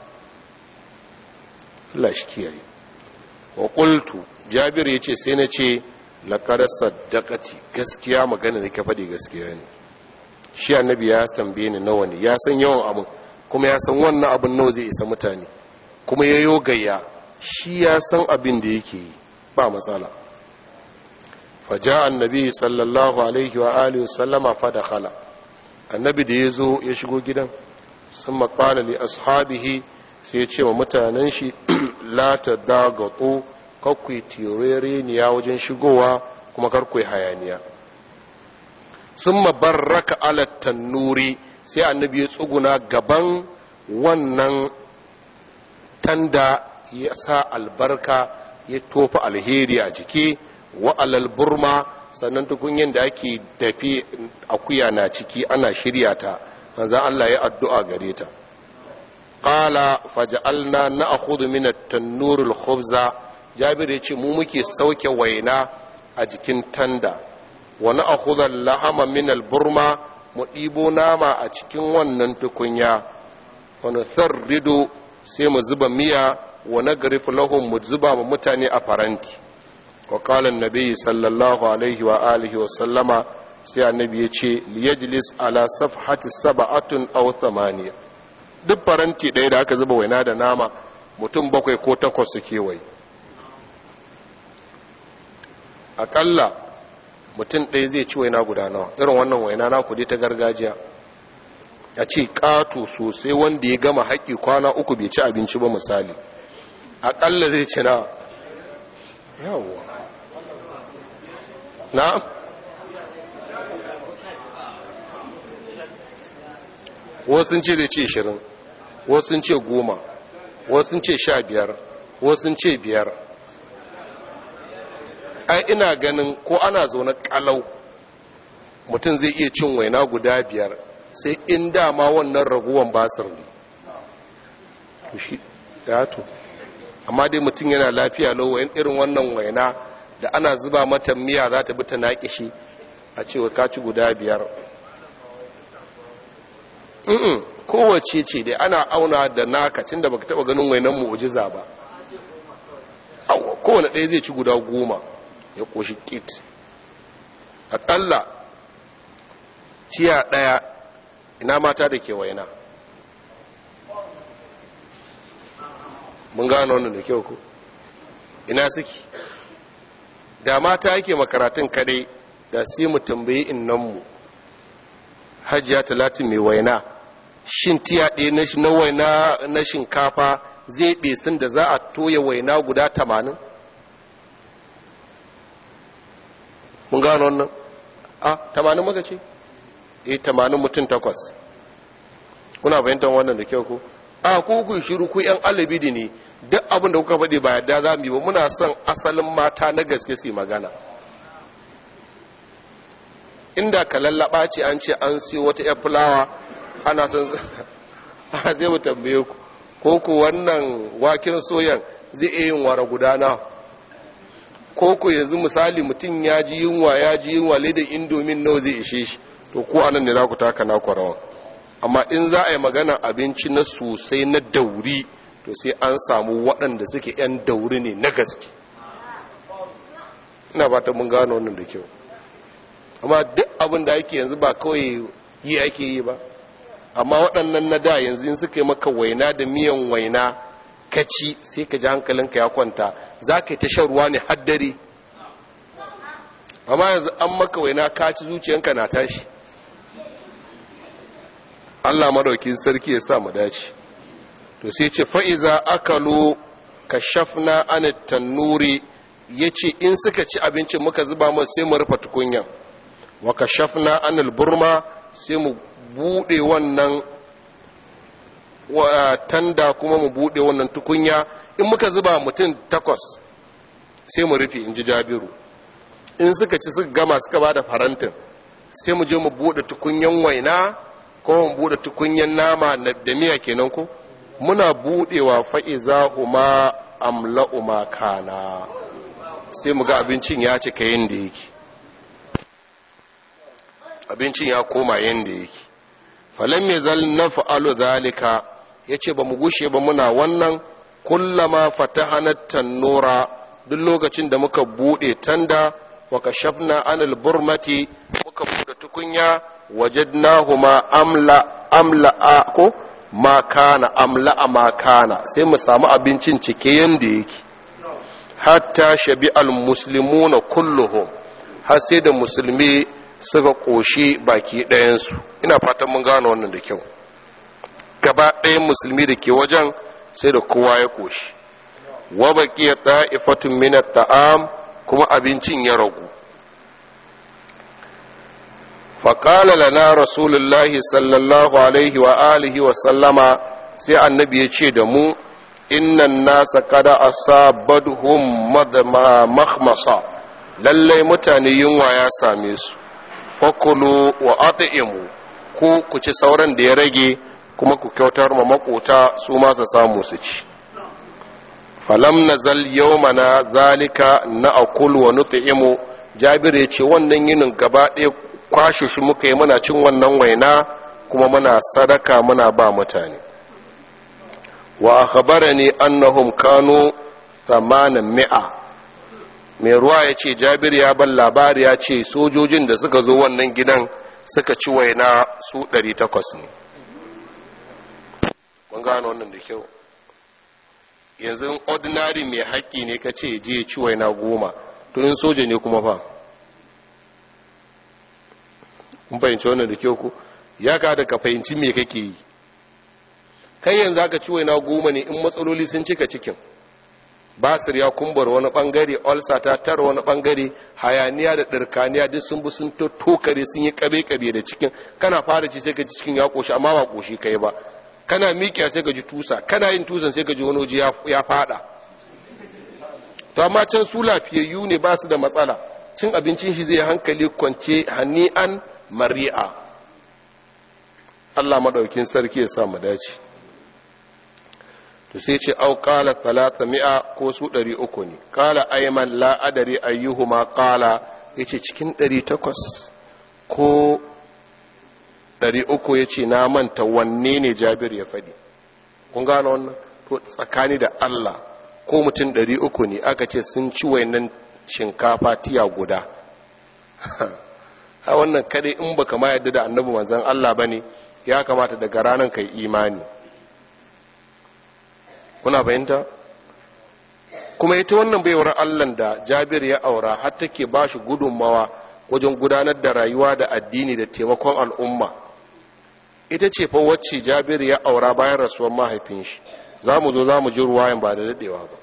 Allah shi kiyaye wa qultu Jabir yace sai na ce laqad saddaqati gaskiya magana da ka faɗi gaskiya ne shi annabi ya tambaye ni nawa ne ya san yawan abin kuma ya san wannan abin nawa zai isa mutane kuma ya yo gayya shi ya san abin da yake yi ba matsala faja annabi sallallahu alaihi wa alihi sallama fa dakhala annabi da ya zo ya shigo gidan sun maƙala li ashabihi sai ya ce wa mutanen shi la ta dagato kakwai tirereniya wajen shigowa kuma karkwai hayaniya sun mabarraka alattan nuri sai annabi ya tsuguna gaban wannan tanda ya sa albarka ya tofa alheri a jiki wa alal burma sannan tukunyen da ake dafi akuya na ciki ana shirya ta manzan Allah ya addu'a gare ta qala faj'alna na'khudhu min at-tannur al-khubza jabir yace mu muke sauke waina a jikin tanda wa na'khudhu al-lahama min al-burma mu ɗibo nama a cikin wannan tukunya wa nutharridu sai mu zuba miya wa nagrif lahum mu zuba mu mutane a faranti وقال النبي صلى الله عليه وآله وسلم sai annabi ya ce liyajlis ala safhati saba'atun aw thamaniya duk faranti ɗaya da aka zuba waina da nama mutum bakwai ko takwas su kewaye aƙalla mutum ɗaya zai ci waina guda nawa irin wannan waina na kudi ta gargajiya a ce ƙato sosai wanda ya gama haƙƙi kwana uku bai ci abinci ba misali aƙalla zai ci na yawwa na wasu ce da ce shirin wasu ce goma wasu ce sha biyar wasu ce biyar ai ina ganin ko ana zaune kalau mutum zai iya cin waina guda biyar sai in dama wannan raguwan basir ne shi to amma dai mutum yana lafiya lau irin wannan waina da ana zuba mata miya za ta bi ta naƙishi a cewa kaci guda biyar mm kowace ce dai ana auna da naka cin da baka taba ganin wainan mu'ujiza ba kowane ɗaya zai ci guda goma ya koshi kit aƙalla ciya ɗaya ina mata da ke waina mun gano wannan da kyau ku ina suke da mata yake makaratun kadai da sai mu tambayi innanmu hajiya talatin mai waina shin tiya ɗaya na waina na shinkafa zai ɗesin da za a toya waina guda tamanin mun gano wannan a tamanin maka ce eh tamanin mutum takwas kuna fahimtar wannan da kyau ko a ku ku shiru ku yan alibidi ne duk abin da kuka faɗi ba yadda za mu yi ba muna son asalin mata na gaske su magana inda ka lallaba ce an ce an siyo wata yar fulawa ana son a zai mu tambaye ku ko ku wannan waken soyan zai iya yin wara gudana ko ku yanzu misali mutum ya ji yunwa ya ji yunwa ledan indomin nawa zai ishe shi to ko anan ne za ku taka na kwarawa amma in za a yi magana abinci na sosai na dauri to sai an samu waɗanda suke 'yan dauri ne na gaske ina ba ta mun gano wannan da kyau amma duk abin da ake yanzu ba kawai yi ake yi ba amma waɗannan na da yanzu in suka yi maka waina da miyan waina kaci sai ka ji hankalinka ya kwanta za ka yi ta shan ruwa ne haddare amma yanzu an maka waina kaci zuciyanka na tashi Allah madaukin sarki ya sa mu dace to sai ce fa'iza akalu kashafna an tannuri yace in suka ci abincin muka zuba mu sai mu rufe tukunyan wa kashafna anil burma sai mu bude wannan tanda kuma mu bude wannan tukunya in muka zuba mutum takwas sai mu rufe in ji jabiru in suka ci suka gama suka ba da farantin sai mu je mu bude tukunyan waina ko mu bude tukunyan nama da miya kenan ko muna budewa fa'iza huma amla'u ma kana sai mu ga abincin ya cika yadda yake abincin ya koma yadda yake falon mai zal na fa'alu zalika ya ce ba mu gushe ba muna wannan kullama fatahanat nura duk lokacin da muka bude tanda wa kashafna anil burmati muka bude tukunya wajadnahuma amla amla ko ma kana amla ma kana sai mu samu abincin cike yanda yake hatta shabi al muslimuna kulluhum har sai da musulmi suka koshi baki ɗayansu ina fatan mun gano wannan da kyau gaba ɗayan musulmi da ke wajen sai da kowa ya koshi wa baqiya ta'ifatun min at-ta'am kuma abincin ya ragu faƙala lana rasulullahi sallallahu alaihi wa alihi wa sallama sai annabi ya ce da mu innan nasa kada asabadhum mahmasa lallai mutane yunwa ya same su fakulu wa at'imu ku ku ci sauran da ya rage kuma ku kyautar ma makota su ma su samu su ci falam nazal yawmana zalika na akul wa nut'imu jabir ya ce wannan yinin gaba ɗaya kwashe shi muka yi muna cin wannan waina kuma muna sadaka muna ba mutane wa akhbarani annahum kanu thamanin mi'a mai ruwa ya ce jabir ya ban labari ya ce sojojin da suka zo wannan gidan suka ci waina su 800 ne mun gano wannan da kyau yanzu ordinary mai haƙƙi ne ka ce je ci waina goma tunin soja ne kuma fa kun fahimci wannan da kyau ku ya ka da ka fahimci me kake yi kai yanzu aka ci waina goma ne in matsaloli sun cika cikin basir ya kumbar wani bangare olsa ta tara wani bangare hayaniya da ɗirkaniya duk sun bi sun tokare sun yi kabe-kabe da cikin kana fara ci sai ka ji cikin ya ƙoshi amma ba ƙoshi kai ba kana miƙiya sai ka ji tusa kana yin tusan sai ka ji wani waje ya fada to amma can su lafiyayyu ne ba su da matsala cin abincin shi zai hankali kwance hani'an mari'a Allah maɗaukin sarki ya sa mu dace to sai ce au qala talata mi'a ko su ɗari uku ne qala ayman la adari ayyuhuma qala yace cikin ɗari takwas ko ɗari uku yace na manta wanne ne jabir ya faɗi kun gano wannan to tsakani da Allah ko mutum ɗari uku ne aka ce sun ci wayannan shinkafa tiya guda a wannan kadai in baka ma yadda da annabi manzon Allah bane ya kamata daga ranar kai imani kuna fahimta kuma ita wannan baiwar Allah da Jabir ya aura har take ba shi gudunmawa wajen gudanar da rayuwa da addini da taimakon al'umma ita ce fa wacce Jabir ya aura bayan rasuwar mahaifin shi za mu zo za mu ji ruwayan ba da daɗewa ba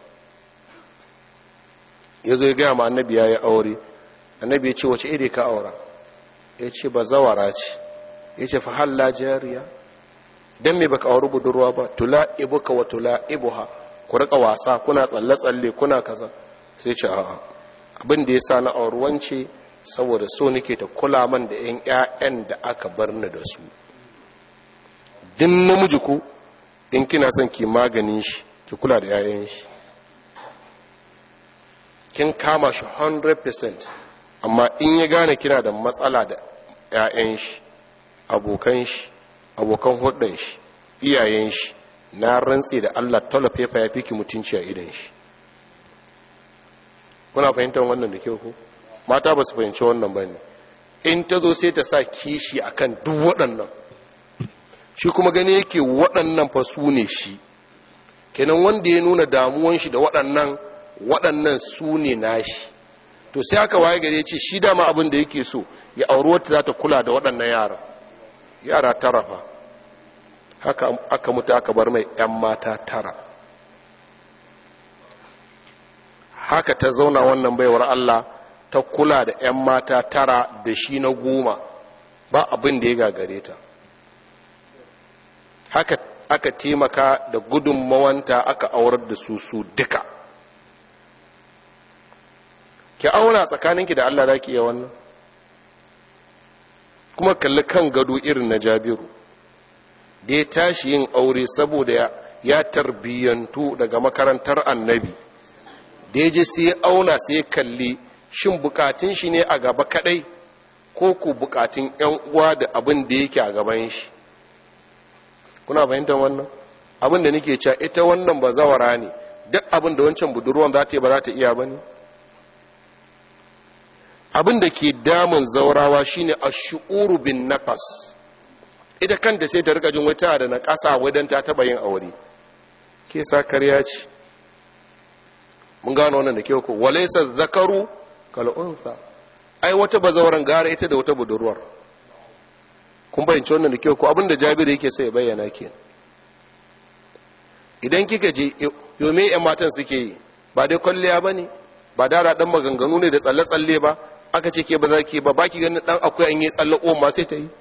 ya zo ya gaya ma annabi ya yi aure annabi ya ce wace iri ka aura ya ce ba zawara ce ya ce fa halla jariya don me baka auri budurwa ba tula ibuka wa tula ibuha ku rika wasa kuna tsalle-tsalle kuna kaza sai ce a'a abin da ya sa na auri wance saboda so nake ta kula man da yan ƴaƴan da aka bar ni da su din namiji ku in kina son ki maganin shi ki kula da ƴaƴan shi kin kama shi 100% amma in ya gane kina da matsala da ƴaƴan shi abokan shi abokan hudun shi iyayen shi na rantse da Allah tola fefa ya fi ki mutunci a idan shi kuna fahimtar wannan da kyau ku mata ba su fahimci wannan ba ne in ta zo sai ta sa kishi akan duk waɗannan shi kuma gani yake waɗannan fa su ne shi kenan wanda ya nuna damuwan shi da waɗannan waɗannan su ne nashi to sai aka waye gare ce shi dama abin da yake so ya auri wata za ta kula da waɗannan yara yara tara fa haka aka mutu aka bar mai 'yan mata tara haka ta zauna wannan baiwar Allah ta kula da 'yan mata tara da shi na goma ba abin da ya gagare ta haka aka taimaka da gudunmawanta aka aurar da su su duka ki auna tsakaninki da Allah za ki iya wannan kuma kalli kan gado irin na jabiru da ya tashi yin aure saboda ya tarbiyyantu daga makarantar annabi da ya je sai ya auna sai ya kalli shin bukatun shi ne a gaba kadai ko ku bukatun yan uwa da abin da yake a gaban shi kuna fahimtar wannan abin da nake cewa ita wannan ba zawara ne duk abin da wancan budurwan za ta yi ba za ta iya ba ne abin da ke damun zaurawa shine a shu'uru bin nafas ita kanta sai ta rika jin wata da na ƙasa wadan ta taɓa yin aure ke sa karya ce mun gano wannan da kyau ko walaisa zakaru kal'unsa ai wata bazauran gara ita da wata budurwar kun bayyance wannan da kyau ko abin da jabiru yake sai ya bayyana ke idan kika je yome yan matan suke yi ba dai kwalliya ba ne ba dara dan maganganu ne da tsalle-tsalle ba aka ce ke ba za ki ba ba ki ganin dan akwai an yi tsalle o ma sai ta yi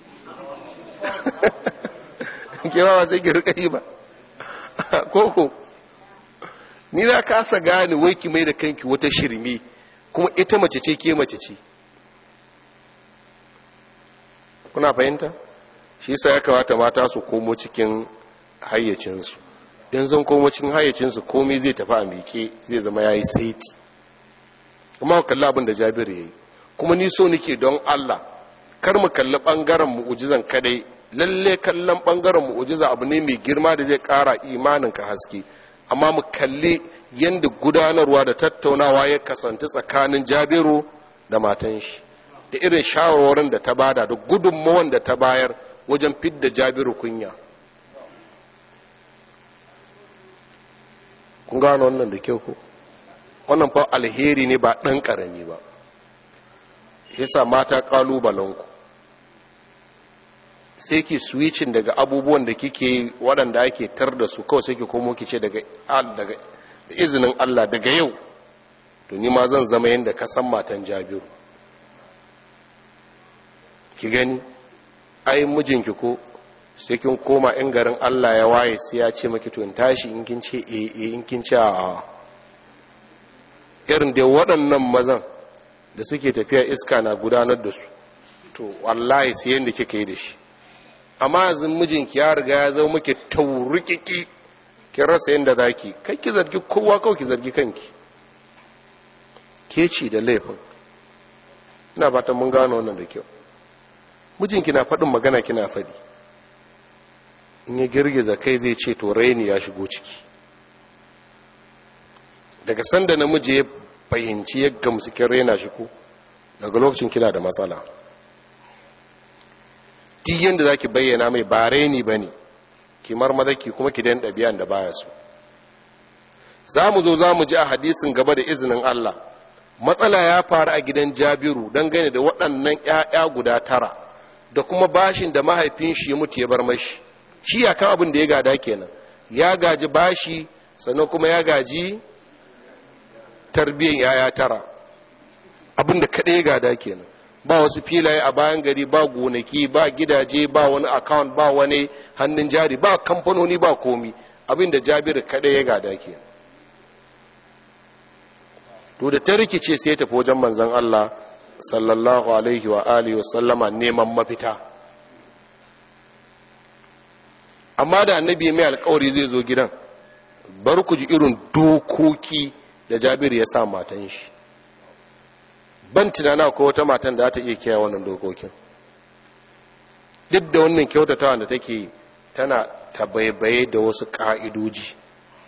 ke ba sai ki rika yi ba koko ni na kasa gane wai ki mai da kanki wata shirme kuma ita mace ce ke mace ce kuna fahimta shi yasa ya kamata mata su komo cikin hayyacinsu in zan komo cikin hayyacinsu komai zai tafi a miƙe zai zama ya yi saiti kuma kalli abin da jabiru ya yi kuma ni so nake don allah kar mu kalli ɓangaren mu'ujizan kadai lalle kallon ɓangaren mu'ujiza abu ne mai girma da zai ƙara imanin ka haske amma mu kalli yadda gudanarwa da tattaunawa ya kasance tsakanin jabiru da matan shi da irin shawarwarin da ta bada da gudunmawan da ta bayar wajen fidda jabiru kunya kun gano wannan da kyau ko wannan fa alheri ne ba ɗan ƙarami ba yasa mata ƙalubalenku sai ki switching daga abubuwan da kike waɗanda ake tar da su kawai sai ki komo ki ce daga daga izinin Allah daga yau to ni ma zan zama yadda ka san matan Jabiru ki gani ai mijinki ko sai kin koma in garin Allah ya waye sai ya ce maki to in tashi in kin ce eh eh in kin ce a irin da waɗannan mazan da suke tafiya iska na gudanar da su to wallahi sai yanda kika yi da shi amma yanzu mijinki ya riga ya zama muke taurikiki ki rasa yadda za ki kai ki zargi kowa kawai ki zargi kanki ke ci da laifin ina fatan mun gano wannan da kyau mijinki na faɗin magana kina faɗi in ya girgiza kai zai ce to raini ya shigo ciki daga sanda namiji ya fahimci ya gamsu kin raina shi ko daga lokacin kina da matsala duk yadda za ki bayyana mai ba raini ba ne kimar madaki kuma ki dan ɗabi'an da baya so za mu zo za mu ji a hadisin gaba da izinin Allah matsala ya faru a gidan jabiru dangane da waɗannan 'ya'ya guda tara da kuma bashin da mahaifin shi ya mutu ya bar mashi shi ya kan abin da ya gada kenan ya gaji bashi sannan kuma ya gaji tarbiyyar 'ya'ya tara abin da kaɗai ya gada kenan ba wasu filaye a bayan gari ba gonaki ba gidaje ba wani account ba wani hannun jari ba kamfanoni ba komi abinda jabiru kada ya gada ke to da ta rikice sai ya tafi wajen manzon Allah sallallahu alaihi wa alihi sallama neman mafita amma da annabi mai alkawari zai zo gidan bar ku ji irin dokoki da jabiru ya sa matan shi ban tunana ko wata matan da ta iya kiyaye wannan dokokin duk da wannan kyautatawa da take tana tabaibaye da wasu ka'idoji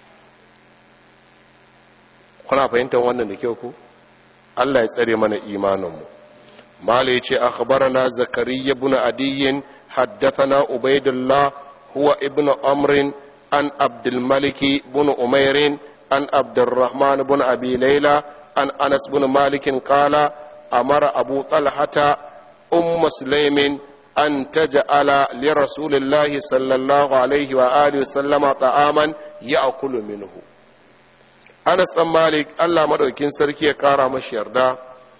kuna fahimtar wannan da kyau ku Allah ya tsare mana imaninmu mala ya ce akhbarana zakariya ibn adiyyin haddathana ubaidullah huwa ibn amrin an abdul maliki ibn umairin an abdurrahman ibn abi layla عن أنس بن مالك قال أمر أبو طلحة أم سليم أن تجعل لرسول الله صلى الله عليه وآله وسلم طعاما يأكل منه أنس بن مالك الله مدوكين سركي كارا مشيردا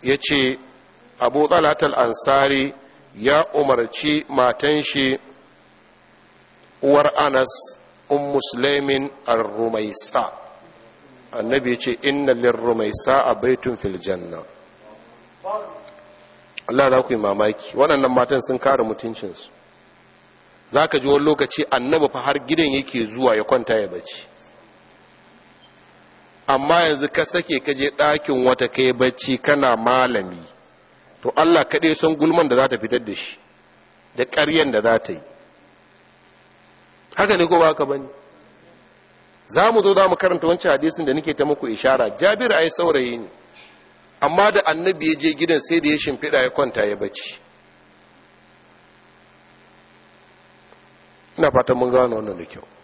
ya ce abu talatal ansari ya umarci matan shi uwar anas un musulmin ar-rumaisa annabi ya ce inna lir-rumaisa a baitun fil janna Allah za ku yi mamaki waɗannan matan sun kare mutuncinsu za ka ji wani lokaci annabi fa har gidan yake zuwa ya kwanta ya bacci amma yanzu ka sake ka je ɗakin wata kai bacci kana malami to Allah kaɗai son gulman da za ta fitar da shi da ƙaryen da za ta yi haka ne ko ba haka ba ne za mu zo za mu karanta wancan hadisin da nake ta muku ishara jabir ai saurayi ne amma da annabi ya je gidan sai da ya shimfiɗa ya kwanta ya bacci ina fatan mun gano wannan da kyau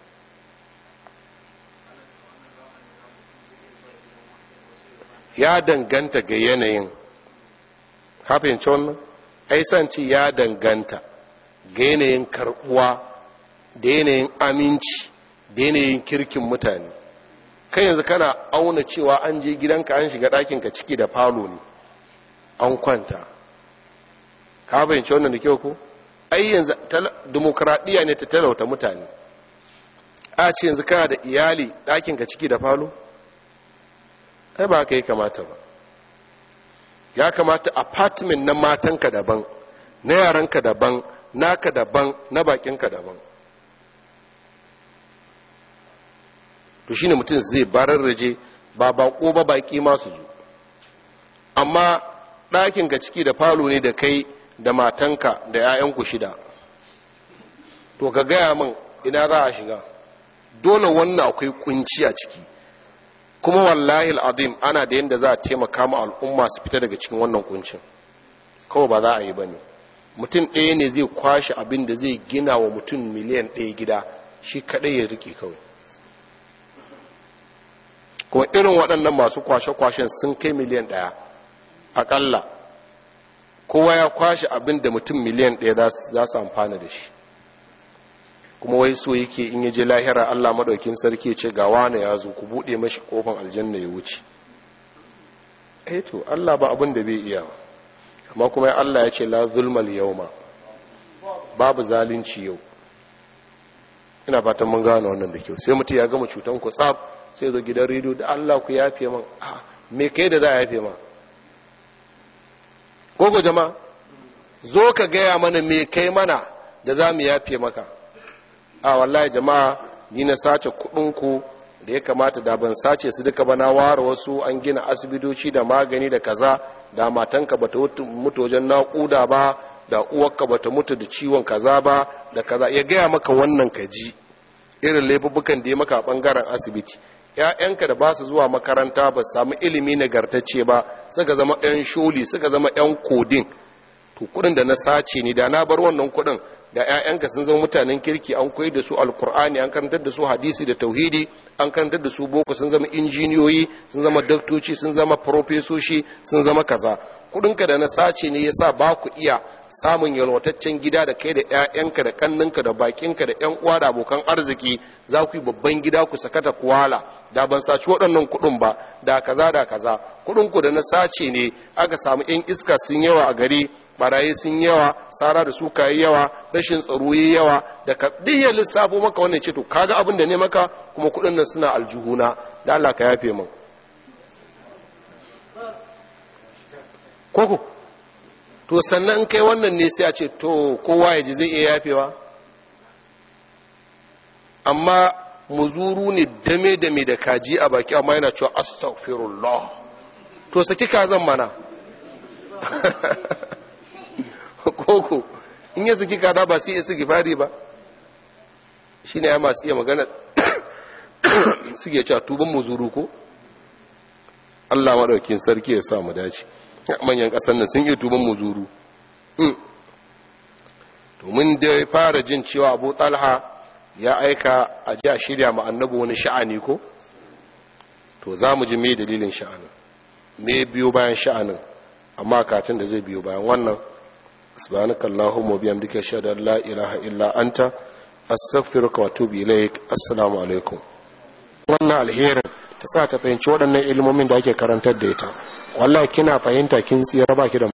ya danganta ga yanayin fahimci wannan aisanci ya danganta ga yanayin karbuwa da yanayin aminci da yanayin kirkin mutane kai yanzu kana auna cewa an je gidanka an shiga ɗakinka ciki da falo ne an kwanta ka fahimci wannan da kyau ko ai yanzu demokradiyya ne ta talauta mutane a ce yanzu kana da iyali ɗakinka ciki da falo ai ba ka yi kamata ba ya kamata apartment na matanka daban na yaranka daban naka daban na bakinka daban to shine mutum zai bararraje ba bako ba baki masu zo amma ɗakinka ciki da falo ne da kai da matanka da 'ya'yanku shida to ka gaya min ina za a shiga dole wannan akwai kunci a ciki kuma wallahi al'adim ana da yadda za a taimaka ma al'umma su fita daga cikin wannan kuncin kawai ba za a yi ba ne mutum ɗaya ne zai kwashe abin da zai gina wa mutum miliyan ɗaya gida shi kaɗai ya rike kawai kuma irin waɗannan masu kwashe-kwashen sun kai miliyan ɗaya aƙalla kowa ya kwashe abin da mutum miliyan ɗaya za su amfana da shi kuma wai so yake in yaje lahira Allah madaukin sarki ce ga wane ya zo ku bude mashi kofan aljanna ya wuce eh to Allah ba abin da bai iya amma kuma Allah ya ce la zulmal yawma babu zalunci yau ina fatan mun gane wannan da kyau sai mutum ya gama cutan ku tsaf sai zo gidan rediyo da Allah ku yafe man a me kai da za a yafe ma gogo jama'a zo ka gaya mana me kai mana da za mu yafe maka a wallahi jama'a ni na sace kudinku da ya kamata da ban sace su duka ba na ware wasu an gina asibitoci da magani da kaza da matanka bata mutu wajen naƙuda ba da uwarka bata mutu da ciwon kaza ba da kaza ya gaya maka wannan kaji irin laifukan da ya maka a bangaren asibiti ‘ya'yanka da ba su zuwa makaranta ba samu ilimi nagartacce ba suka zama ‘yan sholi suka zama ‘yan kodin to kudin da na sace ni da na bar wannan kudin da 'ya'yanka sun zama mutanen kirki an koyi da su alkur'ani an karantar da su hadisi da tauhidi an karantar da su boko sun zama injiniyoyi sun zama daktoci sun zama farofesoshi sun zama kaza kudinka da na sace ne yasa ba ku iya samun yalwataccen gida da kai da 'ya'yanka da kanninka da bakinka da 'yan uwa da abokan arziki za ku yi babban gida ku sakata kuwala da ban saci waɗannan kuɗin ba da kaza da kaza kuɗinku da na sace ne aka samu 'yan iska sun yawa a gari barayi sun yawa tsara da suka yi yawa rashin tsaro yi yawa da ka ya lissafo maka wannan ce to kaga abin da ne maka kuma kuɗin nan suna aljuhuna da Allah ka yafe min koko to sannan kai wannan ne sai a ce to kowa ya ji zai iya yafewa amma muzuru ne dame dame da kaji a baki amma yana cewa astaghfirullah to saki kazan mana koko in ya saki kaza ba sai ya saki fari ba shi ne ya masu iya magana suke cewa tuban muzuru ko allah maɗaukin sarki ya sa mu dace manyan ƙasar nan sun iya tuban muzuru domin da ya fara jin cewa abu talha ya aika a ji a shirya ma annabi wani sha'ani ko to za mu ji me dalilin sha'anin me biyo bayan sha'anin amma katin da zai biyo bayan wannan subhanaka allahumma bihamdika ashhadu an la ilaha illa anta astaghfiruka wa atubu ilaik assalamu alaikum wannan alherin ta sa ta fahimci waɗannan ilmomin da ake karantar da ita wallahi kina fahimta kin tsira baki da